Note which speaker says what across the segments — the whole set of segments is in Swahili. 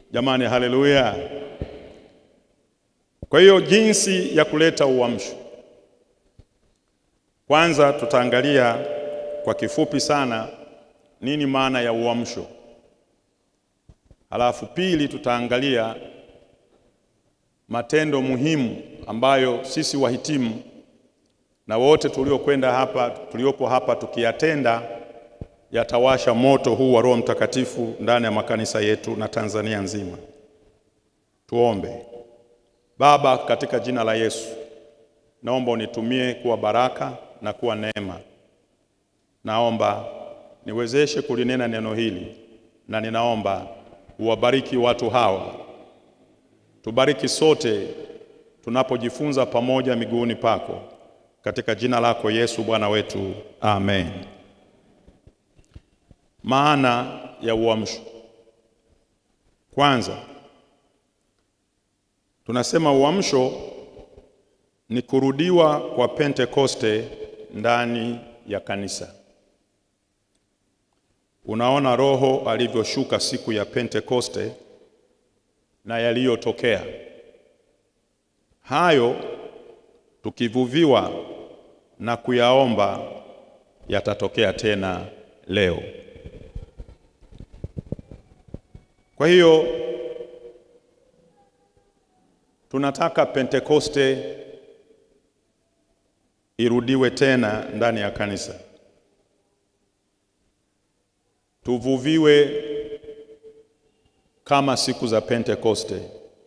Speaker 1: Jamani, haleluya! Kwa hiyo jinsi ya kuleta uamsho, kwanza tutaangalia kwa kifupi sana nini maana ya uamsho. Halafu pili, tutaangalia matendo muhimu ambayo sisi wahitimu na wote tuliokwenda hapa tuliopo hapa tukiyatenda yatawasha moto huu wa Roho Mtakatifu ndani ya makanisa yetu na Tanzania nzima. Tuombe. Baba, katika jina la Yesu, naomba unitumie kuwa baraka na kuwa neema. Naomba niwezeshe kulinena neno hili, na ninaomba uwabariki watu hawa. Tubariki sote tunapojifunza pamoja miguuni pako, katika jina lako Yesu Bwana wetu, amen. Maana ya uamsho. Kwanza tunasema uamsho ni kurudiwa kwa Pentekoste ndani ya kanisa. Unaona Roho alivyoshuka siku ya Pentekoste na yaliyotokea hayo, tukivuviwa na kuyaomba yatatokea tena leo. Kwa hiyo tunataka Pentekoste irudiwe tena ndani ya kanisa, tuvuviwe kama siku za Pentekoste,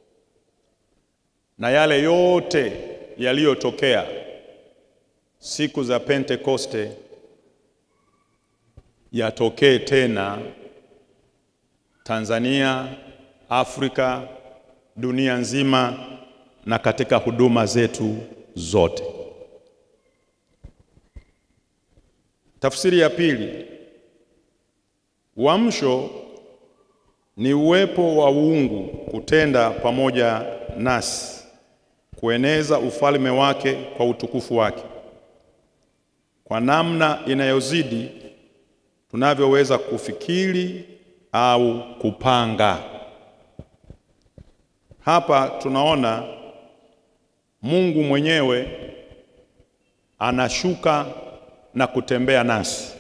Speaker 1: na yale yote yaliyotokea siku za Pentekoste yatokee tena Tanzania, Afrika, dunia nzima na katika huduma zetu zote. Tafsiri ya pili, uamsho ni uwepo wa uungu kutenda pamoja nasi kueneza ufalme wake kwa utukufu wake kwa namna inayozidi tunavyoweza kufikiri au kupanga. Hapa tunaona Mungu mwenyewe anashuka na kutembea nasi.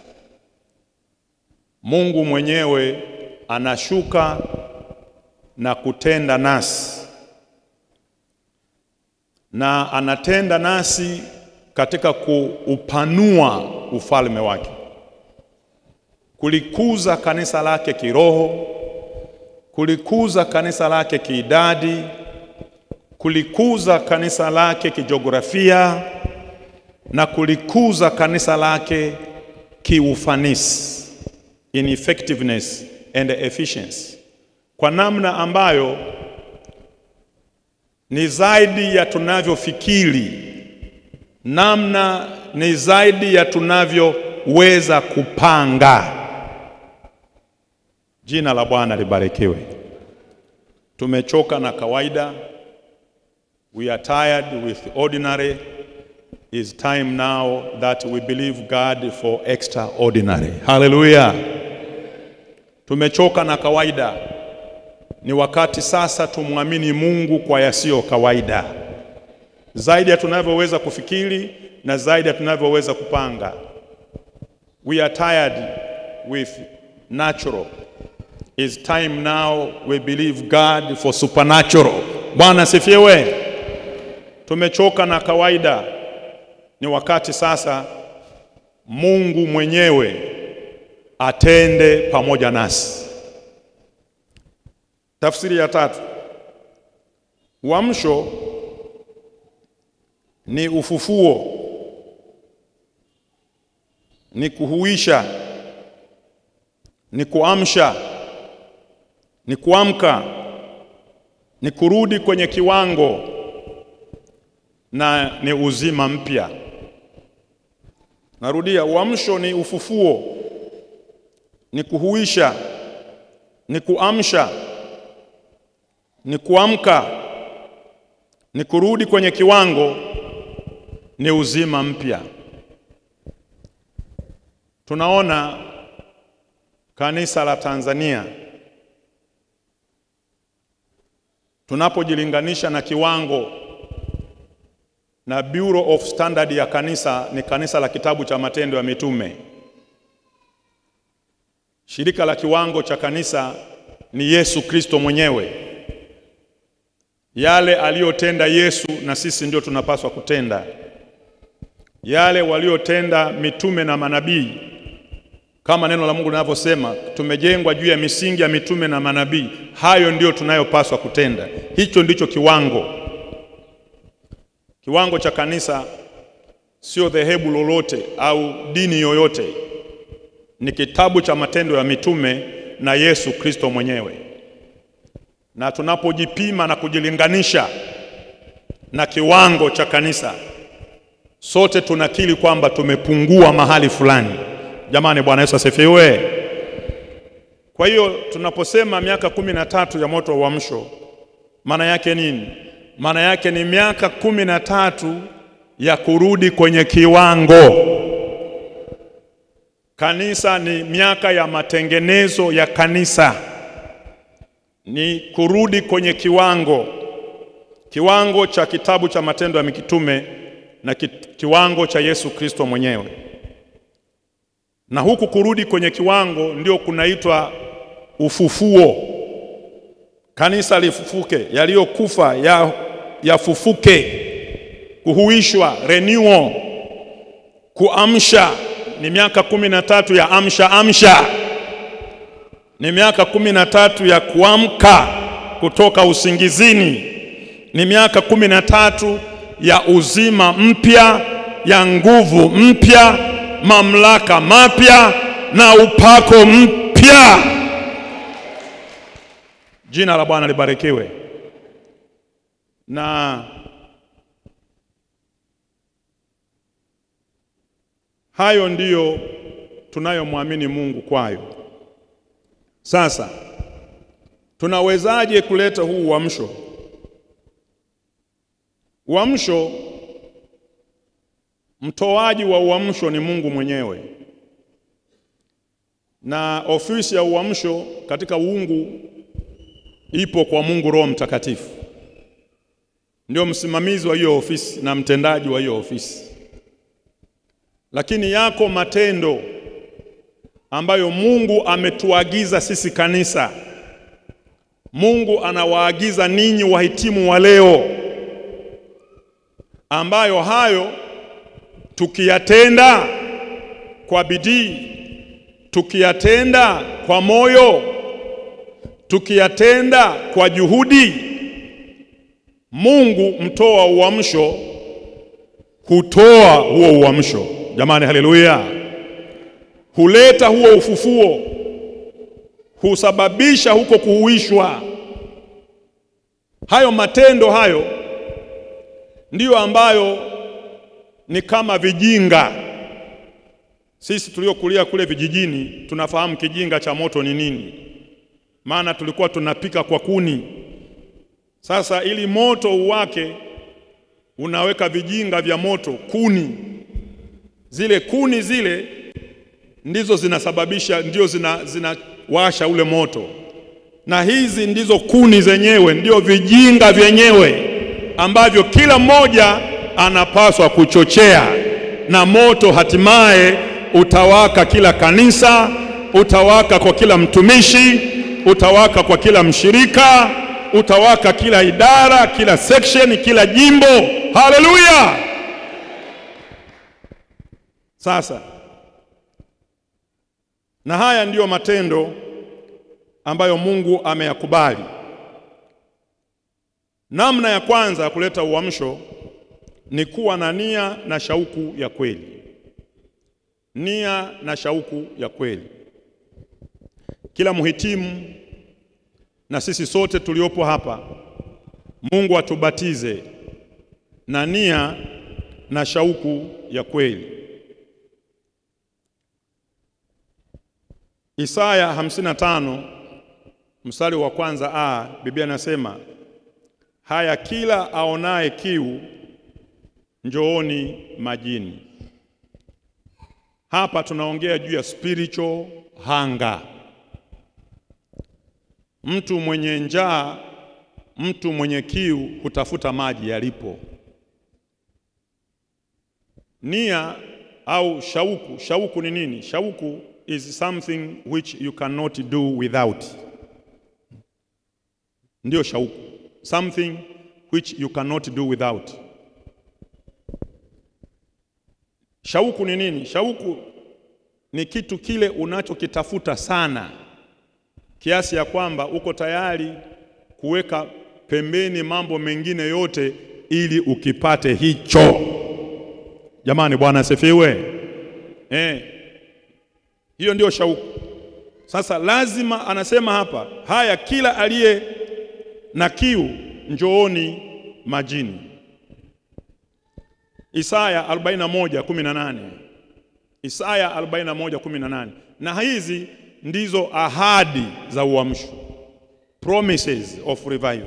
Speaker 1: Mungu mwenyewe anashuka na kutenda nasi, na anatenda nasi katika kuupanua ufalme wake, kulikuza kanisa lake kiroho, kulikuza kanisa lake kiidadi, kulikuza kanisa lake kijiografia na kulikuza kanisa lake kiufanisi, in effectiveness and efficiency, kwa namna ambayo ni zaidi ya tunavyofikiri, namna ni zaidi ya tunavyoweza kupanga. Jina la Bwana libarikiwe. Tumechoka na kawaida, we are tired with ordinary. It's time now that we believe God for extraordinary. Hallelujah. Tumechoka na kawaida, ni wakati sasa tumwamini Mungu kwa yasiyo kawaida, zaidi ya tunavyoweza kufikiri na zaidi ya tunavyoweza kupanga. We are tired with natural. It's time now we believe God for supernatural. Bwana sifiwe. Tumechoka na kawaida, ni wakati sasa Mungu mwenyewe atende pamoja nasi. Tafsiri ya tatu, uamsho ni ufufuo, ni kuhuisha, ni kuamsha, ni kuamka, ni kurudi kwenye kiwango na ni uzima mpya. Narudia, uamsho ni ufufuo, ni kuhuisha, ni kuamsha, ni kuamka, ni kurudi kwenye kiwango, ni uzima mpya. Tunaona kanisa la Tanzania tunapojilinganisha na kiwango na Bureau of Standard ya kanisa, ni kanisa la kitabu cha Matendo ya Mitume. Shirika la kiwango cha kanisa ni Yesu Kristo mwenyewe. Yale aliyotenda Yesu na sisi ndio tunapaswa kutenda. Yale waliotenda mitume na manabii, kama neno la Mungu linavyosema, tumejengwa juu ya misingi ya mitume na manabii. Hayo ndio tunayopaswa kutenda. Hicho ndicho kiwango. Kiwango cha kanisa sio dhehebu lolote au dini yoyote, ni kitabu cha matendo ya mitume na Yesu Kristo mwenyewe. Na tunapojipima na kujilinganisha na kiwango cha kanisa, sote tunakiri kwamba tumepungua mahali fulani. Jamani, Bwana Yesu asifiwe. Kwa hiyo tunaposema miaka kumi na tatu ya moto wa uamsho, maana yake nini? Maana yake ni miaka kumi na tatu ya kurudi kwenye kiwango. Kanisa ni miaka ya matengenezo ya kanisa, ni kurudi kwenye kiwango, kiwango cha kitabu cha Matendo ya Mitume na ki, kiwango cha Yesu Kristo mwenyewe. Na huku kurudi kwenye kiwango ndio kunaitwa ufufuo. Kanisa lifufuke, yaliyokufa ya yafufuke, kuhuishwa, renewal, kuamsha. Ni miaka kumi na tatu ya amsha amsha, ni miaka kumi na tatu ya kuamka kutoka usingizini, ni miaka kumi na tatu ya uzima mpya, ya nguvu mpya, mamlaka mapya na upako mpya. Jina la Bwana libarikiwe. Na hayo ndiyo tunayomwamini Mungu kwayo. Sasa tunawezaje kuleta huu uamsho? Uamsho, mtoaji wa uamsho ni Mungu mwenyewe, na ofisi ya uamsho katika uungu ipo kwa Mungu Roho Mtakatifu, ndio msimamizi wa hiyo ofisi na mtendaji wa hiyo ofisi. Lakini yako matendo ambayo Mungu ametuagiza sisi kanisa. Mungu anawaagiza ninyi wahitimu wa leo, ambayo hayo tukiyatenda kwa bidii, tukiyatenda kwa moyo tukiyatenda kwa juhudi, Mungu mtoa uamsho hutoa huo uamsho. Jamani, haleluya! Huleta huo ufufuo, husababisha huko kuhuishwa. Hayo matendo hayo ndiyo ambayo ni kama vijinga. Sisi tuliokulia kule vijijini tunafahamu kijinga cha moto ni nini maana tulikuwa tunapika kwa kuni. Sasa ili moto uwake, unaweka vijinga vya moto, kuni. Zile kuni zile ndizo zinasababisha, ndio zina zinawasha ule moto, na hizi ndizo kuni zenyewe, ndio vijinga vyenyewe ambavyo kila mmoja anapaswa kuchochea, na moto hatimaye utawaka kila kanisa, utawaka kwa kila mtumishi utawaka kwa kila mshirika, utawaka kila idara, kila section, kila jimbo. Haleluya! Sasa, na haya ndiyo matendo ambayo Mungu ameyakubali. Namna ya kwanza ya kuleta uamsho ni kuwa na nia na shauku ya kweli. Nia na shauku ya kweli. Kila mhitimu na sisi sote tuliopo hapa, Mungu atubatize na nia na shauku ya kweli. Isaya 55 mstari wa kwanza a, Biblia inasema haya, kila aonaye kiu njooni majini. Hapa tunaongea juu ya spiritual hunger. Mtu mwenye njaa, mtu mwenye kiu hutafuta maji yalipo. Nia au shauku, shauku ni nini? Shauku is something which you cannot do without. Ndiyo shauku, something which you cannot do without. Shauku ni nini? Shauku ni kitu kile unachokitafuta sana kiasi ya kwamba uko tayari kuweka pembeni mambo mengine yote ili ukipate hicho. Jamani, Bwana asifiwe. Eh, hiyo ndio shauku. Sasa lazima anasema hapa, haya, kila aliye na kiu njooni majini. Isaya 41:18. Isaya 41:18. Na hizi ndizo ahadi za uamsho, promises of revival.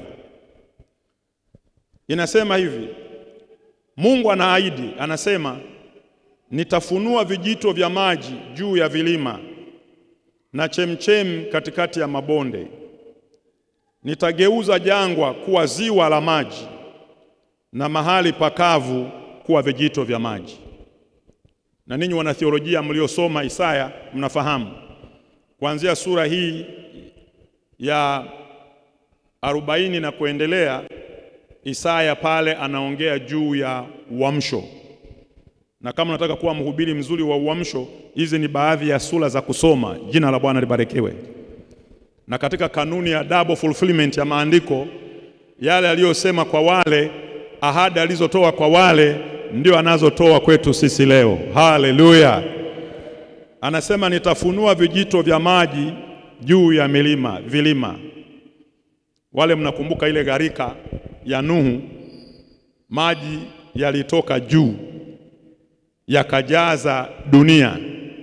Speaker 1: Inasema hivi, Mungu anaahidi, anasema nitafunua vijito vya maji juu ya vilima na chemchem katikati ya mabonde. Nitageuza jangwa kuwa ziwa la maji na mahali pakavu kuwa vijito vya maji. Na ninyi wanatheolojia mliosoma Isaya mnafahamu kuanzia sura hii ya arobaini na kuendelea, Isaya pale anaongea juu ya uamsho, na kama unataka kuwa mhubiri mzuri wa uamsho, hizi ni baadhi ya sura za kusoma. Jina la Bwana libarikiwe. Na katika kanuni ya double fulfillment ya maandiko, yale aliyosema kwa wale, ahadi alizotoa kwa wale, ndio anazotoa kwetu sisi leo. Haleluya! Anasema nitafunua vijito vya maji juu ya milima vilima. Wale mnakumbuka ile gharika ya Nuhu, maji yalitoka juu yakajaza dunia,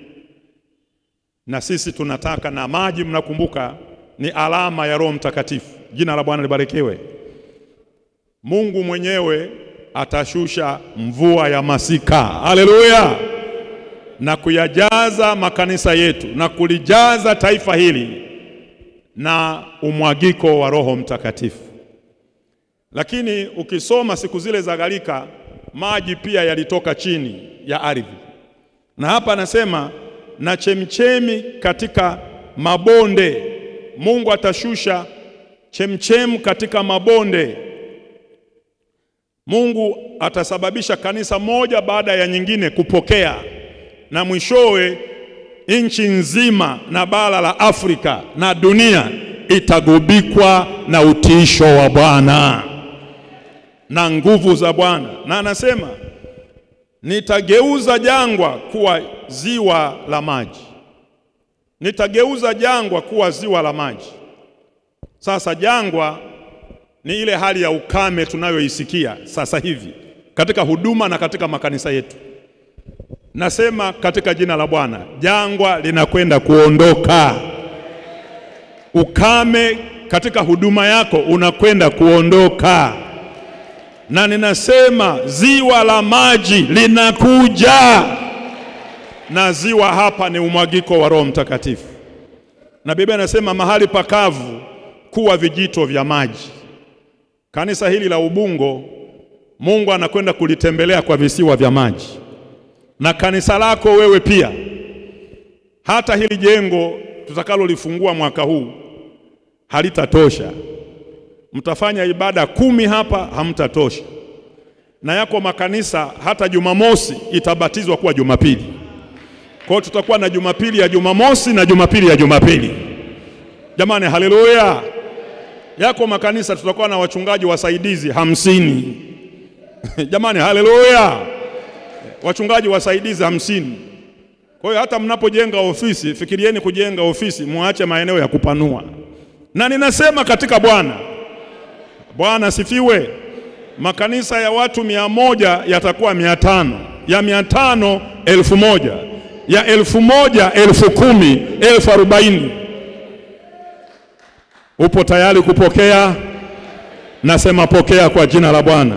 Speaker 1: na sisi tunataka na maji, mnakumbuka, ni alama ya Roho Mtakatifu. Jina la Bwana libarikiwe. Mungu mwenyewe atashusha mvua ya masika. Haleluya! na kuyajaza makanisa yetu na kulijaza taifa hili na umwagiko wa Roho Mtakatifu. Lakini ukisoma siku zile za gharika, maji pia yalitoka chini ya ardhi, na hapa anasema na chemchemi katika mabonde. Mungu atashusha chemchem katika mabonde. Mungu atasababisha kanisa moja baada ya nyingine kupokea na mwishowe nchi nzima na bara la Afrika na dunia itagubikwa na utiisho wa Bwana na nguvu za Bwana. Na anasema nitageuza jangwa kuwa ziwa la maji, nitageuza jangwa kuwa ziwa la maji. Sasa jangwa ni ile hali ya ukame tunayoisikia sasa hivi katika huduma na katika makanisa yetu. Nasema katika jina la Bwana, jangwa linakwenda kuondoka. Ukame katika huduma yako unakwenda kuondoka, na ninasema ziwa la maji linakuja, na ziwa hapa ni umwagiko wa Roho Mtakatifu, na Biblia inasema mahali pakavu kuwa vijito vya maji. Kanisa hili la Ubungo, Mungu anakwenda kulitembelea kwa visiwa vya maji na kanisa lako wewe pia. Hata hili jengo tutakalolifungua mwaka huu halitatosha, mtafanya ibada kumi hapa, hamtatosha. Na yako makanisa hata Jumamosi itabatizwa kuwa Jumapili. Kwa hiyo tutakuwa na Jumapili ya Jumamosi na Jumapili ya Jumapili. Jamani, haleluya! Yako makanisa tutakuwa na wachungaji wasaidizi hamsini. Jamani, haleluya! wachungaji wasaidizi hamsini. Kwa hiyo hata mnapojenga ofisi, fikirieni kujenga ofisi, muache maeneo ya kupanua. Na ninasema katika Bwana, Bwana sifiwe, makanisa ya watu mia moja yatakuwa mia tano ya mia tano elfu moja ya elfu moja elfu kumi elfu arobaini Upo tayari kupokea? Nasema pokea kwa jina la Bwana.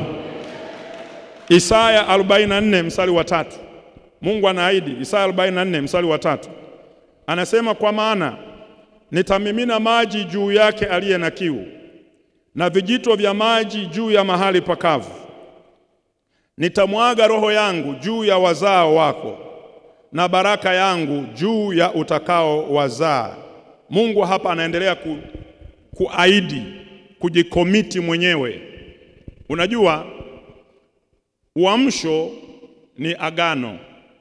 Speaker 1: Isaya 44 mstari wa tatu. Mungu anaahidi Isaya 44 mstari wa tatu. Anasema kwa maana nitamimina maji juu yake aliye na kiu na vijito vya maji juu ya mahali pakavu. Nitamwaga roho yangu juu ya wazao wako na baraka yangu juu ya utakao wazaa. Mungu hapa anaendelea ku, kuahidi kujikomiti mwenyewe. Unajua, uamsho ni agano,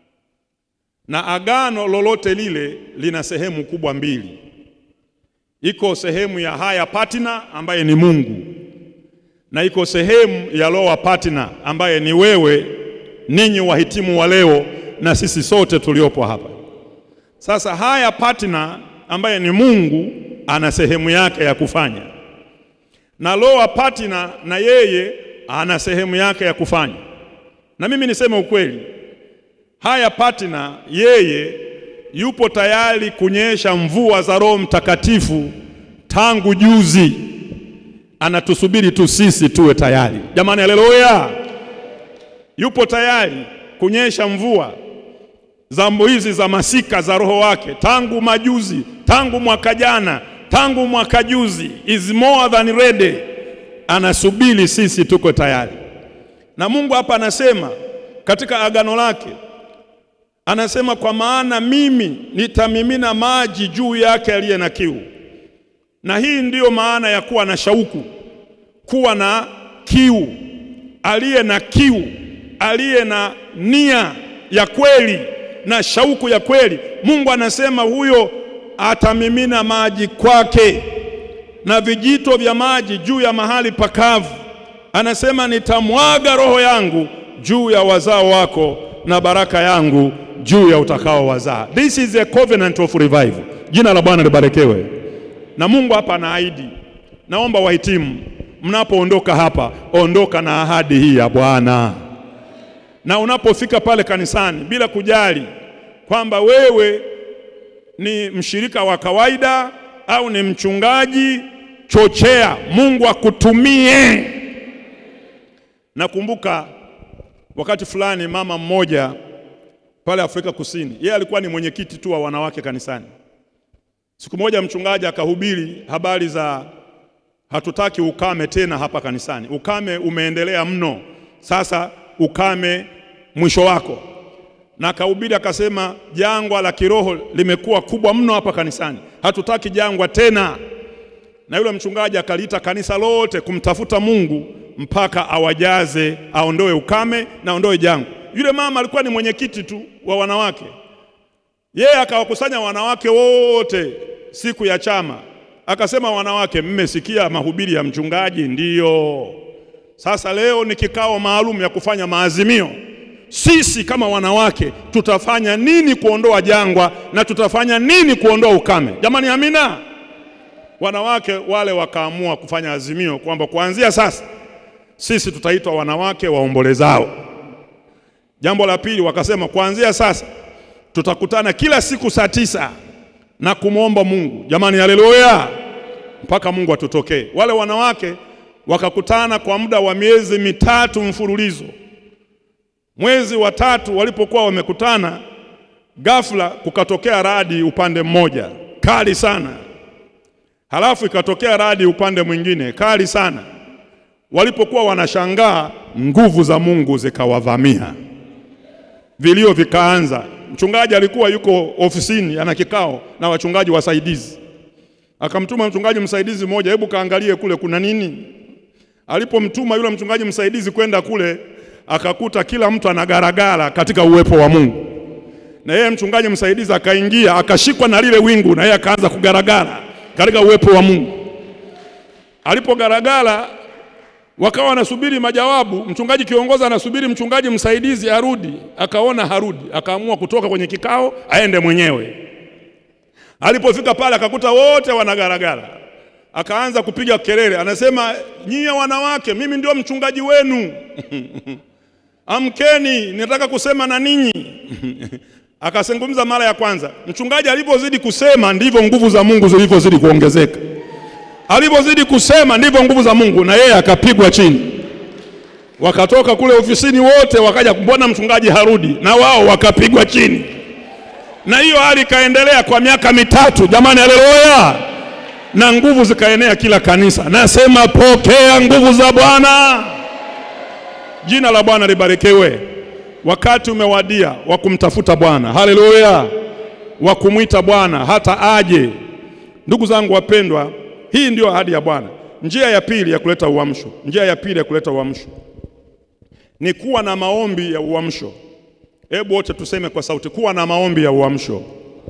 Speaker 1: na agano lolote lile lina sehemu kubwa mbili. Iko sehemu ya higher partner ambaye ni Mungu, na iko sehemu ya lower partner ambaye ni wewe, ninyi wahitimu wa leo na sisi sote tuliopo hapa. Sasa higher partner ambaye ni Mungu ana sehemu yake ya kufanya, na lower partner na yeye ana sehemu yake ya kufanya. Na mimi niseme ukweli, higher partner yeye yupo tayari kunyesha mvua za Roho Mtakatifu tangu juzi, anatusubiri tu sisi tuwe tayari. Jamani, haleluya! Yupo tayari kunyesha mvua za hizi za masika za Roho wake tangu majuzi, tangu mwaka jana, tangu mwaka juzi, is more than ready. Anasubiri sisi tuko tayari. Na Mungu hapa anasema katika agano lake anasema kwa maana mimi nitamimina maji juu yake aliye na kiu. Na hii ndiyo maana ya kuwa na shauku, kuwa na kiu. Aliye na kiu, aliye na nia ya kweli na shauku ya kweli, Mungu anasema huyo atamimina maji kwake na vijito vya maji juu ya mahali pakavu. Anasema nitamwaga roho yangu juu ya wazao wako na baraka yangu juu ya utakao wazaa. This is a covenant of revival. Jina la Bwana libarikiwe. Na Mungu hapa anaahidi. Naomba wahitimu, mnapoondoka hapa, ondoka na ahadi hii ya Bwana. Na unapofika pale kanisani, bila kujali kwamba wewe ni mshirika wa kawaida au ni mchungaji, chochea Mungu akutumie. Nakumbuka wakati fulani mama mmoja pale Afrika Kusini, yeye alikuwa ni mwenyekiti tu wa wanawake kanisani. Siku moja mchungaji akahubiri habari za hatutaki ukame tena hapa kanisani, ukame umeendelea mno, sasa ukame mwisho wako. Na akahubiri akasema, jangwa la kiroho limekuwa kubwa mno hapa kanisani, hatutaki jangwa tena. Na yule mchungaji akaliita kanisa lote kumtafuta Mungu mpaka awajaze, aondoe ukame na aondoe jangwa. Yule mama alikuwa ni mwenyekiti tu wa wanawake, yeye akawakusanya wanawake wote siku ya chama, akasema, wanawake, mmesikia mahubiri ya mchungaji? Ndiyo. Sasa leo ni kikao maalum ya kufanya maazimio. Sisi kama wanawake tutafanya nini kuondoa jangwa na tutafanya nini kuondoa ukame? Jamani, amina. Wanawake wale wakaamua kufanya azimio kwamba kuanzia sasa sisi tutaitwa wanawake waombolezao. Jambo la pili, wakasema kuanzia sasa tutakutana kila siku saa tisa na kumwomba Mungu. Jamani, haleluya, mpaka Mungu atutokee. Wale wanawake wakakutana kwa muda wa miezi mitatu mfululizo. Mwezi wa tatu walipokuwa wamekutana, ghafla kukatokea radi upande mmoja kali sana, halafu ikatokea radi upande mwingine kali sana. Walipokuwa wanashangaa, nguvu za Mungu zikawavamia, vilio vikaanza. Mchungaji alikuwa yuko ofisini ana kikao na wachungaji wasaidizi, akamtuma mchungaji msaidizi mmoja, hebu kaangalie kule kuna nini. Alipomtuma yule mchungaji msaidizi kwenda kule, akakuta kila mtu anagaragara katika uwepo wa Mungu, na yeye mchungaji msaidizi akaingia, akashikwa na lile wingu, na yeye akaanza kugaragara katika uwepo wa Mungu. Alipogaragara wakawa wanasubiri majawabu. Mchungaji kiongozi anasubiri mchungaji msaidizi arudi, akaona harudi, akaamua kutoka kwenye kikao aende mwenyewe. Alipofika pale akakuta wote wanagaragara, akaanza kupiga kelele, anasema nyie wanawake, mimi ndio mchungaji wenu amkeni, nataka kusema na ninyi akazungumza mara ya kwanza. Mchungaji alipozidi kusema ndivyo nguvu za Mungu zilivyozidi kuongezeka alivyozidi kusema ndivyo nguvu za Mungu, na yeye akapigwa chini. Wakatoka kule ofisini wote, wakaja mbona mchungaji harudi, na wao wakapigwa chini, na hiyo hali ikaendelea kwa miaka mitatu. Jamani, haleluya! na nguvu zikaenea kila kanisa. Nasema pokea nguvu za Bwana. Jina la Bwana libarikiwe. Wakati umewadia wa kumtafuta Bwana. Haleluya, wa kumwita Bwana hata aje. Ndugu zangu wapendwa, hii ndiyo ahadi ya Bwana. Njia ya pili ya kuleta uamsho, njia ya pili ya kuleta uamsho ni kuwa na maombi ya uamsho. Hebu wote tuseme kwa sauti, kuwa na maombi ya uamsho.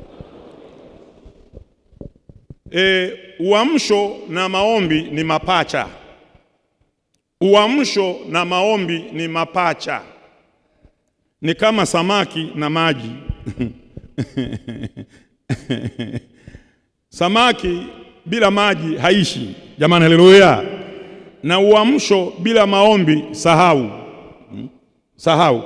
Speaker 1: E, uamsho na maombi ni mapacha. Uamsho na maombi ni mapacha, ni kama samaki na maji. Samaki bila maji haishi, jamani, haleluya. Na uamsho bila maombi, sahau, sahau.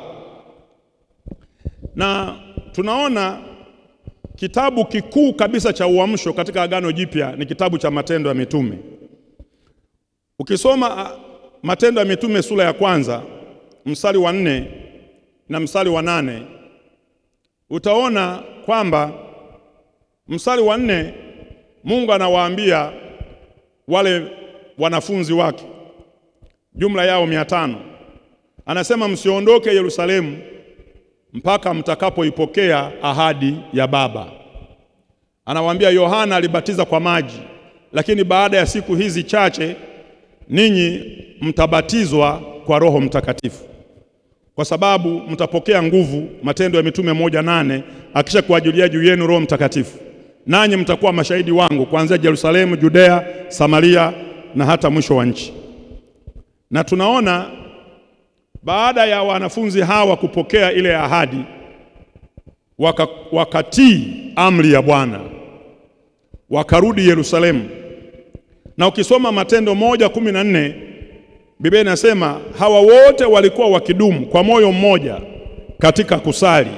Speaker 1: Na tunaona kitabu kikuu kabisa cha uamsho katika Agano Jipya ni kitabu cha Matendo ya Mitume. Ukisoma Matendo ya Mitume sura ya kwanza mstari wa nne na mstari wa nane utaona kwamba mstari wa nne Mungu anawaambia wale wanafunzi wake jumla yao mia tano, anasema msiondoke Yerusalemu mpaka mtakapoipokea ahadi ya Baba. Anawaambia Yohana alibatiza kwa maji, lakini baada ya siku hizi chache ninyi mtabatizwa kwa Roho Mtakatifu, kwa sababu mtapokea nguvu. Matendo ya Mitume moja nane akisha kuajilia juu yenu Roho Mtakatifu, nanyi mtakuwa mashahidi wangu kuanzia Yerusalemu, Judea, Samaria na hata mwisho wa nchi. Na tunaona baada ya wanafunzi hawa kupokea ile ahadi waka, wakatii amri ya Bwana wakarudi Yerusalemu. Na ukisoma Matendo moja kumi na nne Biblia inasema hawa wote walikuwa wakidumu kwa moyo mmoja katika kusali.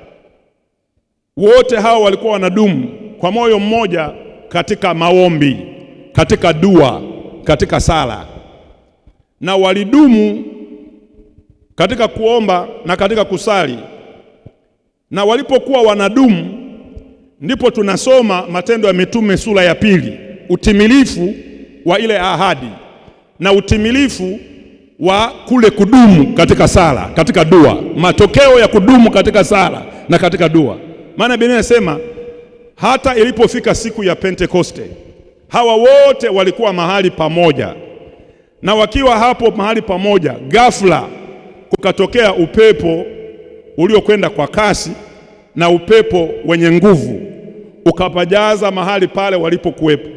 Speaker 1: Wote hawa walikuwa wanadumu kwa moyo mmoja katika maombi, katika dua, katika sala, na walidumu katika kuomba na katika kusali. Na walipokuwa wanadumu, ndipo tunasoma Matendo ya Mitume sura ya pili, utimilifu wa ile ahadi na utimilifu wa kule kudumu katika sala, katika dua, matokeo ya kudumu katika sala na katika dua. Maana Biblia inasema hata ilipofika siku ya Pentekoste, hawa wote walikuwa mahali pamoja, na wakiwa hapo mahali pamoja, ghafla kukatokea upepo uliokwenda kwa kasi na upepo wenye nguvu ukapajaza mahali pale walipokuwepo,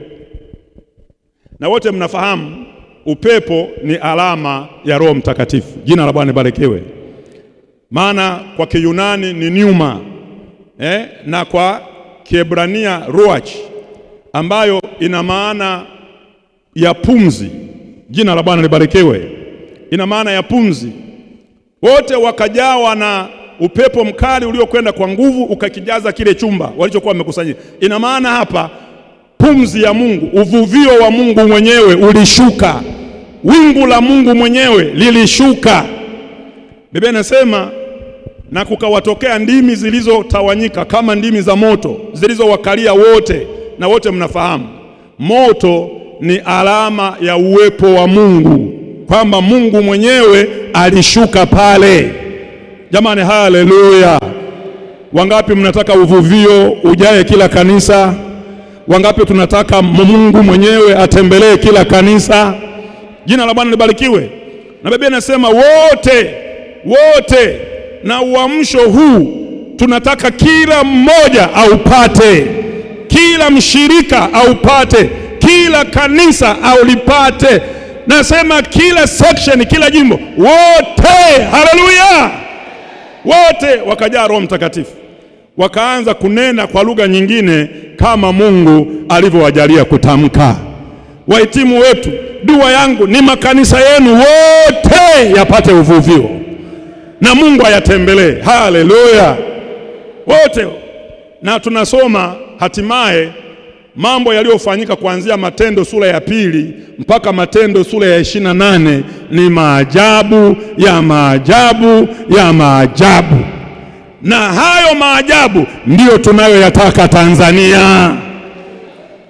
Speaker 1: na wote mnafahamu upepo ni alama ya Roho Mtakatifu. Jina la Bwana libarikiwe. Maana kwa Kiyunani ni pneuma eh, na kwa Kiebrania ruach, ambayo ina maana ya pumzi. Jina la Bwana libarikiwe, ina maana ya pumzi. Wote wakajawa na upepo mkali uliokwenda kwa nguvu ukakijaza kile chumba walichokuwa wamekusanyika. Ina maana hapa pumzi ya Mungu, uvuvio wa Mungu mwenyewe ulishuka, wingu la Mungu mwenyewe lilishuka. Biblia inasema na kukawatokea ndimi zilizotawanyika kama ndimi za moto zilizowakalia wote, na wote mnafahamu moto ni alama ya uwepo wa Mungu, kwamba Mungu mwenyewe alishuka pale. Jamani, haleluya! Wangapi mnataka uvuvio ujae kila kanisa? Wangapi tunataka Mungu mwenyewe atembelee kila kanisa? Jina la Bwana libarikiwe. Na Biblia inasema wote wote, na uamsho huu tunataka kila mmoja aupate, kila mshirika aupate, kila kanisa aulipate. Nasema kila section, kila jimbo, wote. Haleluya! Wote wakajaa Roho Mtakatifu, wakaanza kunena kwa lugha nyingine kama Mungu alivyowajalia kutamka. Wahitimu wetu, dua yangu ni makanisa yenu wote yapate uvuvio na Mungu ayatembelee. Haleluya, wote. Na tunasoma hatimaye mambo yaliyofanyika kuanzia Matendo sura ya pili mpaka Matendo sura ya ishirini na nane ni maajabu ya maajabu ya maajabu, na hayo maajabu ndiyo tunayoyataka Tanzania.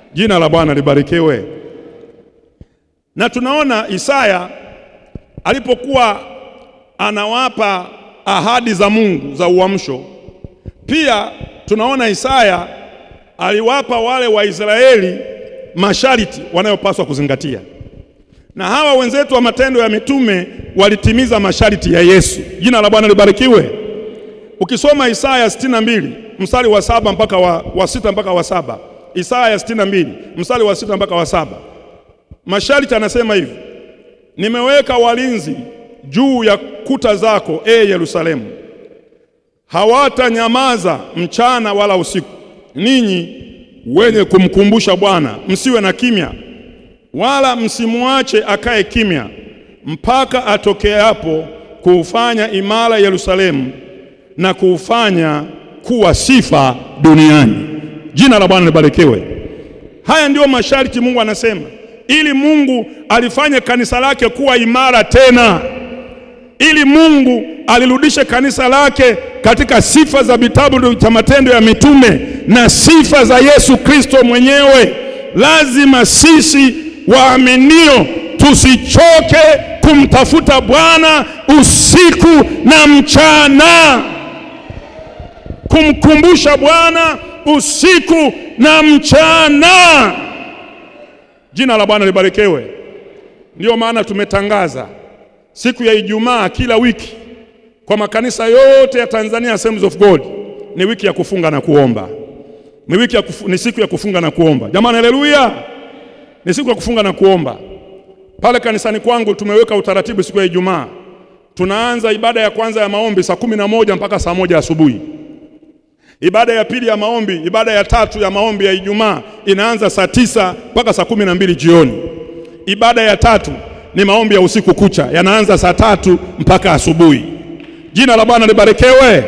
Speaker 1: Jina la Bwana libarikiwe. Na tunaona Isaya alipokuwa anawapa ahadi za Mungu za uamsho, pia tunaona Isaya aliwapa wale Waisraeli masharti wanayopaswa kuzingatia, na hawa wenzetu wa Matendo ya Mitume walitimiza masharti ya Yesu. Jina la Bwana libarikiwe. Ukisoma Isaya 62 mstari wa saba mpaka wa, wa sita mpaka wa saba Isaya 62 mstari wa sita mpaka wa saba masharti anasema hivi: nimeweka walinzi juu ya kuta zako, e Yerusalemu, hawatanyamaza mchana wala usiku. Ninyi wenye kumkumbusha Bwana, msiwe na kimya, wala msimwache akae kimya, mpaka atokeapo kuufanya imara Yerusalemu na kuufanya kuwa sifa duniani. Jina la Bwana libarikiwe. Haya ndiyo masharti Mungu anasema, ili Mungu alifanye kanisa lake kuwa imara tena, ili Mungu alirudishe kanisa lake katika sifa za vitabu cha Matendo ya Mitume na sifa za Yesu Kristo mwenyewe. Lazima sisi waaminio tusichoke kumtafuta Bwana usiku na mchana, kumkumbusha Bwana usiku na mchana. Jina la Bwana libarikiwe. Ndiyo maana tumetangaza siku ya Ijumaa kila wiki kwa makanisa yote ya Tanzania Assemblies of God ni wiki ya kufunga na kuomba. Ni wiki ya kufu, ni siku ya kufunga na kuomba. Jamani, haleluya! Ni siku ya kufunga na kuomba. Pale kanisani kwangu tumeweka utaratibu siku ya Ijumaa. Tunaanza ibada ya kwanza ya maombi saa kumi na moja mpaka saa moja asubuhi. Ibada ya pili ya maombi, ibada ya tatu ya maombi ya Ijumaa inaanza saa tisa mpaka saa kumi na mbili jioni. Ibada ya tatu ni maombi ya usiku kucha, yanaanza saa tatu mpaka asubuhi. Jina la Bwana libarikiwe.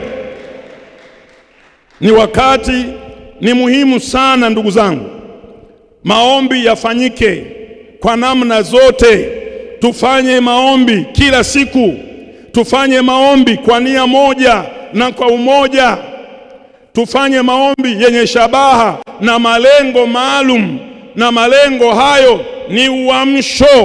Speaker 1: Ni wakati, ni muhimu sana ndugu zangu, maombi yafanyike kwa namna zote. Tufanye maombi kila siku, tufanye maombi kwa nia moja na kwa umoja, tufanye maombi yenye shabaha na malengo maalum, na malengo hayo ni uamsho.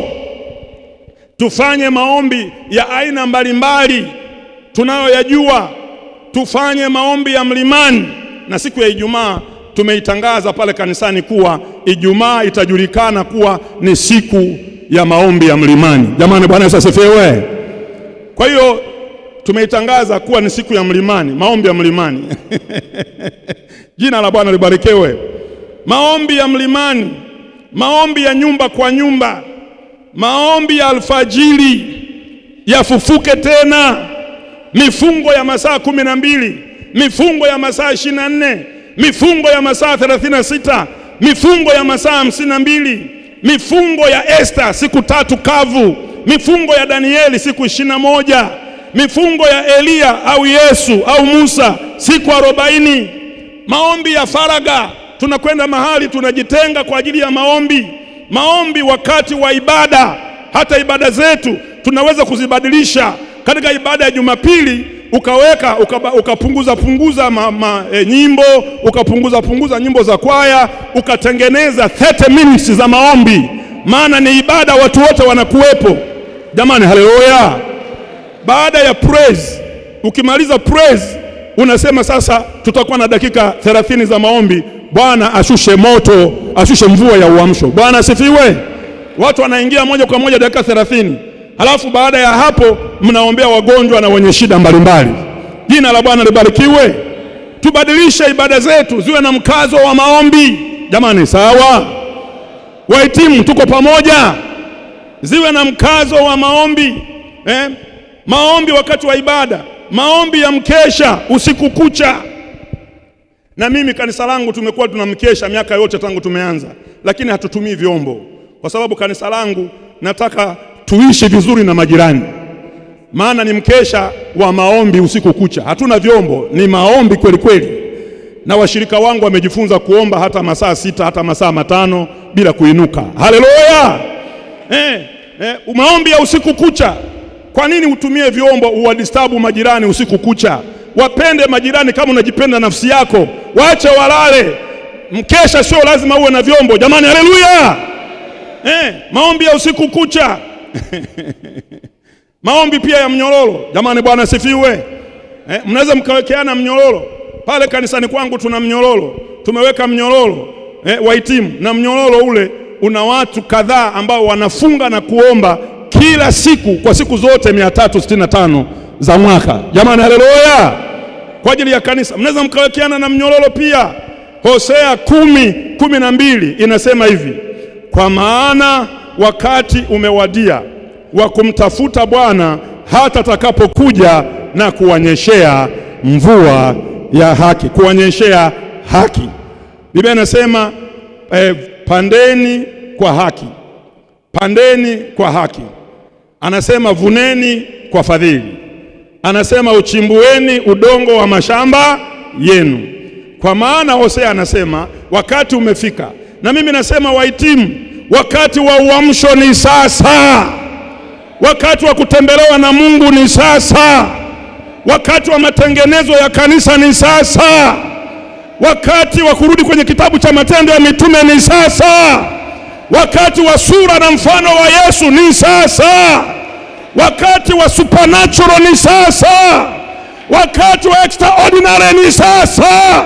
Speaker 1: Tufanye maombi ya aina mbalimbali tunayoyajua. Tufanye maombi ya mlimani, na siku ya Ijumaa tumeitangaza pale kanisani kuwa Ijumaa itajulikana kuwa ni siku ya maombi ya mlimani. Jamani, Bwana Yesu asifiwe. Kwa hiyo tumeitangaza kuwa ni siku ya mlimani, maombi ya mlimani. Jina la Bwana libarikiwe. Maombi ya mlimani, maombi ya nyumba kwa nyumba, maombi ya alfajiri yafufuke tena, mifungo ya masaa kumi na mbili, mifungo ya masaa ishirini na nne, mifungo ya masaa thelathini na sita, mifungo ya masaa hamsini na mbili, mifungo ya Esta siku tatu kavu, mifungo ya Danieli siku ishirini na moja, mifungo ya Eliya au Yesu au Musa siku arobaini, maombi ya faraga. Tunakwenda mahali tunajitenga kwa ajili ya maombi, maombi wakati wa ibada. Hata ibada zetu tunaweza kuzibadilisha. Katika ibada ya Jumapili ukaweka ukapunguza uka punguza ma, ma, e, nyimbo ukapunguza punguza nyimbo za kwaya ukatengeneza 30 minutes za maombi, maana ni ibada, watu wote wanakuwepo. Jamani, haleluya! Baada ya praise, ukimaliza praise unasema sasa tutakuwa na dakika 30 za maombi. Bwana ashushe moto, ashushe mvua ya uamsho. Bwana asifiwe. Watu wanaingia moja kwa moja dakika 30. Halafu baada ya hapo mnaombea wagonjwa na wenye shida mbalimbali. Jina la Bwana libarikiwe. Tubadilishe ibada zetu ziwe na mkazo wa maombi. Jamani, sawa? Wahitimu, tuko pamoja? Ziwe na mkazo wa maombi eh? Maombi wakati wa ibada, maombi ya mkesha usiku kucha. Na mimi kanisa langu tumekuwa tunamkesha miaka yote tangu tumeanza, lakini hatutumii vyombo kwa sababu kanisa langu nataka tuishi vizuri na majirani, maana ni mkesha wa maombi usiku kucha. Hatuna vyombo, ni maombi kweli kweli, na washirika wangu wamejifunza kuomba hata masaa sita hata masaa matano bila kuinuka. Haleluya! Eh, eh, maombi ya usiku kucha. Kwa nini utumie vyombo uwadistabu majirani usiku kucha? Wapende majirani kama unajipenda nafsi yako, waache walale. Mkesha sio lazima uwe na vyombo jamani, haleluya! Eh, maombi ya usiku kucha maombi pia ya mnyororo jamani, Bwana asifiwe. Eh, mnaweza mkawekeana mnyororo pale kanisani kwangu, tuna mnyororo, tumeweka mnyororo eh, wahitimu, na mnyororo ule una watu kadhaa ambao wanafunga na kuomba kila siku kwa siku zote 365 za mwaka jamani, haleluya, kwa ajili ya kanisa. Mnaweza mkawekeana na mnyororo pia. Hosea kumi kumi na mbili inasema hivi, kwa maana wakati umewadia wa kumtafuta Bwana hata atakapokuja na kuwanyeshea mvua ya haki, kuwanyeshea haki. Biblia inasema eh, pandeni kwa haki, pandeni kwa haki. Anasema vuneni kwa fadhili, anasema uchimbueni udongo wa mashamba yenu. Kwa maana Hosea anasema wakati umefika, na mimi nasema wahitimu, wakati wa uamsho ni sasa. Wakati wa kutembelewa na Mungu ni sasa. Wakati wa matengenezo ya kanisa ni sasa. Wakati wa kurudi kwenye kitabu cha Matendo ya Mitume ni sasa. Wakati wa sura na mfano wa Yesu ni sasa. Wakati wa supernatural ni sasa. Wakati wa extraordinary ni sasa.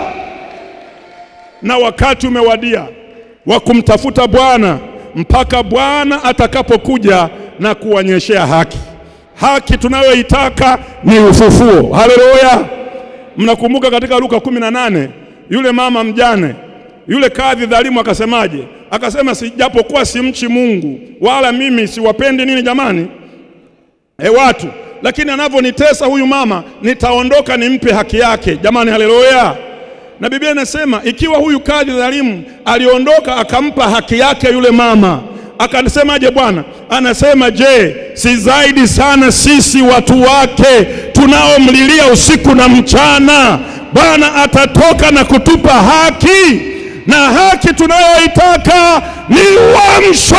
Speaker 1: Na wakati umewadia wa kumtafuta Bwana mpaka Bwana atakapokuja na kuwanyeshea haki. Haki tunayoitaka ni ufufuo. Haleluya! Mnakumbuka katika Luka kumi na nane yule mama mjane, yule kadhi dhalimu akasemaje? Akasema, sijapokuwa simchi Mungu wala mimi siwapendi nini jamani, e watu, lakini anavyonitesa huyu mama nitaondoka nimpe haki yake. Jamani, haleluya! Na Biblia inasema ikiwa huyu kadhi dhalimu aliondoka akampa haki yake yule mama akasemaje Bwana? Anasema, je, si zaidi sana sisi watu wake tunaomlilia usiku na mchana? Bwana atatoka na kutupa haki, na haki tunayoitaka ni uamsho.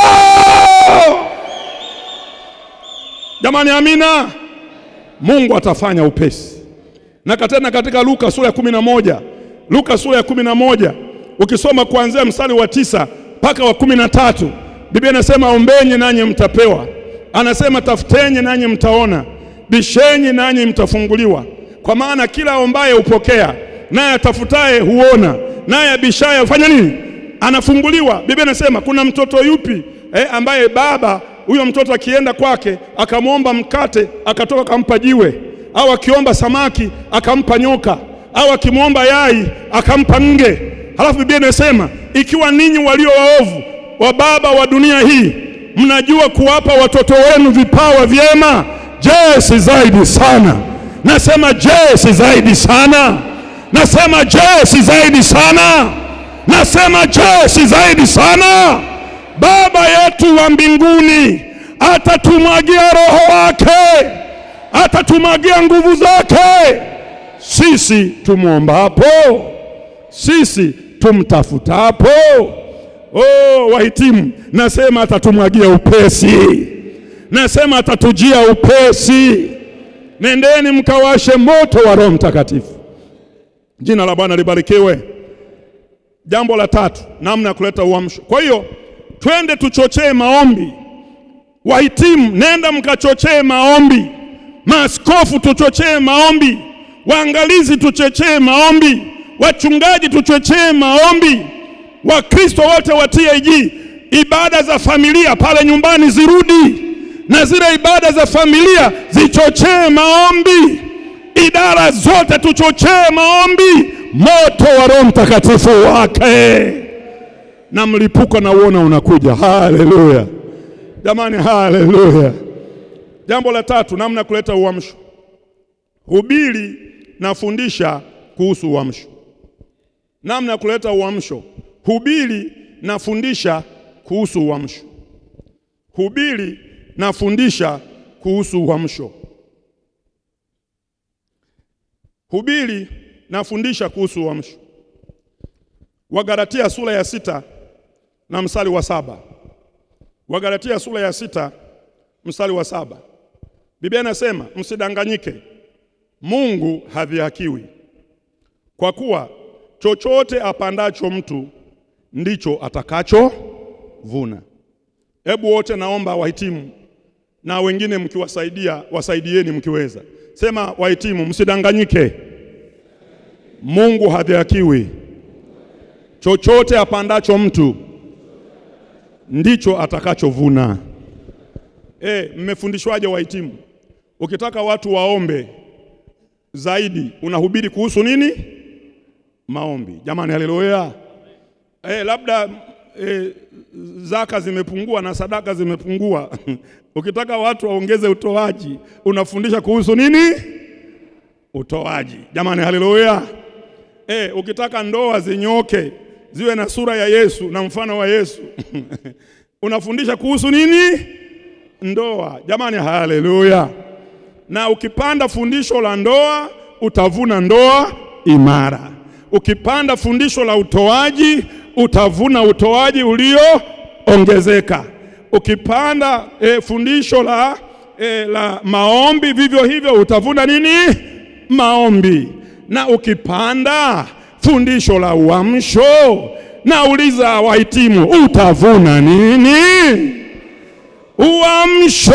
Speaker 1: Jamani, amina. Mungu atafanya upesi. Na tena katika Luka sura ya kumi na moja Luka sura ya kumi na moja ukisoma kuanzia mstari wa tisa mpaka wa kumi na tatu Biblia inasema ombenyi nanyi mtapewa, anasema tafuteni nanyi mtaona, bishenyi nanyi mtafunguliwa. Kwa maana kila ombaye hupokea, naye atafutaye huona, naye abishaye hufanya nini? Anafunguliwa. Biblia inasema kuna mtoto yupi eh, ambaye baba huyo mtoto akienda kwake akamwomba mkate akatoka akampa jiwe, au akiomba samaki akampa nyoka, au akimwomba yai akampa nge? Halafu Biblia inasema ikiwa ninyi walio waovu wa baba wa dunia hii mnajua kuwapa watoto wenu vipawa vyema, je, si zaidi sana? Nasema je, si zaidi sana? Nasema je, si zaidi sana? Nasema je, si zaidi sana? Baba yetu wa mbinguni atatumwagia Roho wake, atatumwagia nguvu zake, sisi tumwombapo, sisi tumtafutapo. Oh, wahitimu, nasema atatumwagia upesi, nasema atatujia upesi. Nendeni mkawashe moto wa Roho Mtakatifu. Jina la Bwana libarikiwe. Jambo la tatu, namna ya kuleta uamsho. Kwa hiyo twende tuchochee maombi. Wahitimu, nenda mkachochee maombi. Maaskofu, tuchochee maombi. Waangalizi, tuchochee maombi. Wachungaji, tuchochee maombi. Wakristo wote wa TAG, ibada za familia pale nyumbani zirudi, na zile ibada za familia zichochee maombi. Idara zote tuchochee maombi, moto wa Roho Mtakatifu wake na mlipuko na uona unakuja. Haleluya jamani, haleluya. Jambo la tatu, namna kuleta uamsho. Hubiri na fundisha kuhusu uamsho. Namna ya kuleta uamsho hubiri na fundisha kuhusu uamsho. Hubiri na fundisha kuhusu uamsho. Hubiri na fundisha kuhusu uamsho. Wagalatia sura ya sita na mstari wa saba. Wagalatia sura ya sita mstari wa saba. Biblia inasema msidanganyike, Mungu hadhihakiwi, kwa kuwa chochote apandacho mtu ndicho atakachovuna. Hebu wote naomba wahitimu na wengine mkiwasaidia, wasaidieni mkiweza. Sema wahitimu, msidanganyike. Mungu hadhihakiwi. Chochote apandacho mtu ndicho atakachovuna. Eh, mmefundishwaje wahitimu? Ukitaka watu waombe zaidi, unahubiri kuhusu nini? Maombi. Jamani, haleluya. Eh, labda eh, zaka zimepungua na sadaka zimepungua. Ukitaka watu waongeze utoaji, unafundisha kuhusu nini? Utoaji. Jamani, haleluya. Eh, ukitaka ndoa zinyoke ziwe na sura ya Yesu na mfano wa Yesu unafundisha kuhusu nini? Ndoa. Jamani, haleluya. Na ukipanda fundisho la ndoa utavuna ndoa imara. Ukipanda fundisho la utoaji utavuna utoaji ulioongezeka. Ukipanda e, fundisho la, e, la maombi vivyo hivyo utavuna nini? Maombi. Na ukipanda fundisho la uamsho, nauliza wahitimu, utavuna nini? Uamsho.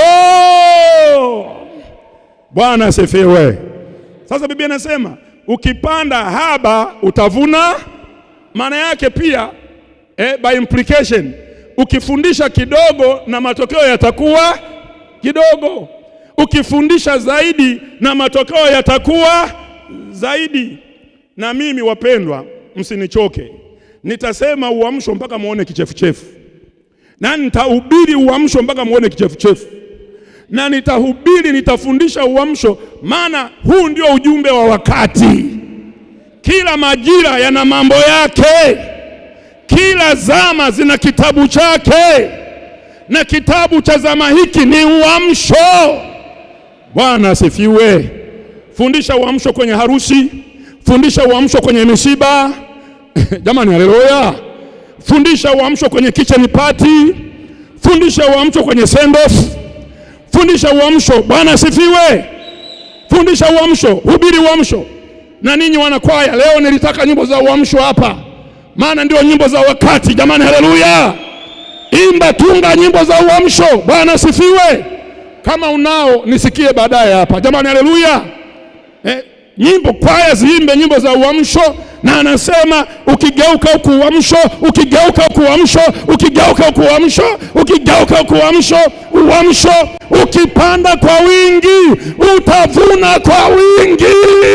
Speaker 1: Bwana asifiwe. Sasa Biblia inasema ukipanda haba utavuna. Maana yake pia eh, by implication ukifundisha kidogo na matokeo yatakuwa kidogo, ukifundisha zaidi na matokeo yatakuwa zaidi. Na mimi wapendwa, msinichoke, nitasema uamsho mpaka muone kichefuchefu, na nitahubiri uamsho mpaka muone kichefuchefu, na nitahubiri, nitafundisha uamsho, maana huu ndio ujumbe wa wakati. Kila majira yana mambo yake, kila zama zina kitabu chake, na kitabu cha zama hiki ni uamsho. Bwana asifiwe. Fundisha uamsho kwenye harusi, fundisha uamsho kwenye misiba jamani, haleluya. Fundisha uamsho kwenye kitchen party, fundisha uamsho kwenye send off, fundisha uamsho. Bwana asifiwe. Fundisha uamsho, hubiri uamsho. Na ninyi wanakwaya, leo nilitaka nyimbo za uamsho hapa, maana ndio nyimbo za wakati. Jamani, haleluya. Imba, tunga nyimbo za uamsho. Bwana asifiwe. Kama unao nisikie baadaye hapa. Jamani, haleluya. Eh, nyimbo kwaya ziimbe nyimbo za uamsho, na anasema ukigeuka huku uamsho, ukigeuka huku uamsho, ukigeuka huku uamsho, ukigeuka huku uamsho, uamsho. Ukipanda kwa wingi utavuna kwa wingi.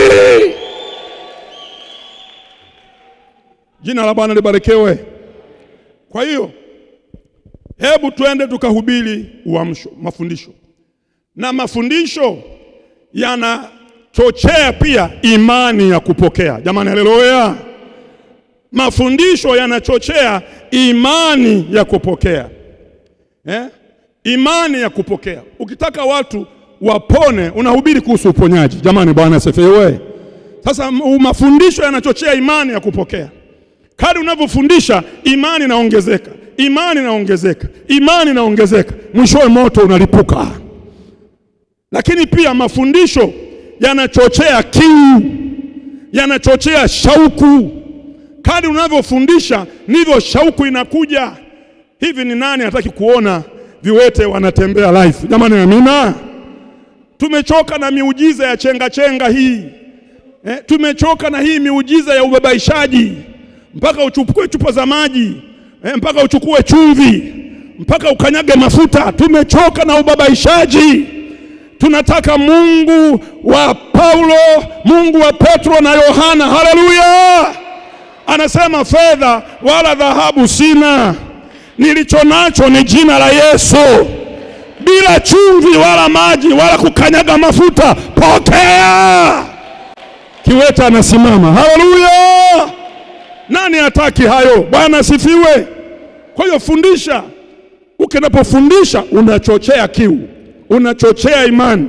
Speaker 1: Jina la Bwana libarikiwe. Kwa hiyo hebu twende tukahubiri uamsho, mafundisho, na mafundisho yanachochea pia imani ya kupokea. Jamani, haleluya! Mafundisho yanachochea imani ya kupokea eh? Imani ya kupokea. Ukitaka watu wapone, unahubiri kuhusu uponyaji. Jamani, Bwana asifiwe. Sasa mafundisho yanachochea imani ya kupokea. Kadri unavyofundisha imani inaongezeka, imani inaongezeka, imani inaongezeka, mwishowe moto unalipuka. Lakini pia mafundisho yanachochea kiu, yanachochea shauku. Kadri unavyofundisha ndivyo shauku inakuja. Hivi ni nani hataki kuona viwete wanatembea live? Jamani, amina. Tumechoka na miujiza ya chenga chenga hii eh, tumechoka na hii miujiza ya ubabaishaji mpaka uchukue chupa za maji eh, mpaka uchukue chumvi, mpaka ukanyage mafuta. Tumechoka na ubabaishaji. Tunataka Mungu wa Paulo, Mungu wa Petro na Yohana. Haleluya! Anasema fedha wala dhahabu sina, nilicho nacho ni jina la Yesu. Bila chumvi wala maji wala kukanyaga mafuta, pokea. Kiwete anasimama. Haleluya! Nani hataki hayo? Bwana asifiwe. Kwa hiyo fundisha. Ukinapofundisha unachochea kiu, unachochea imani,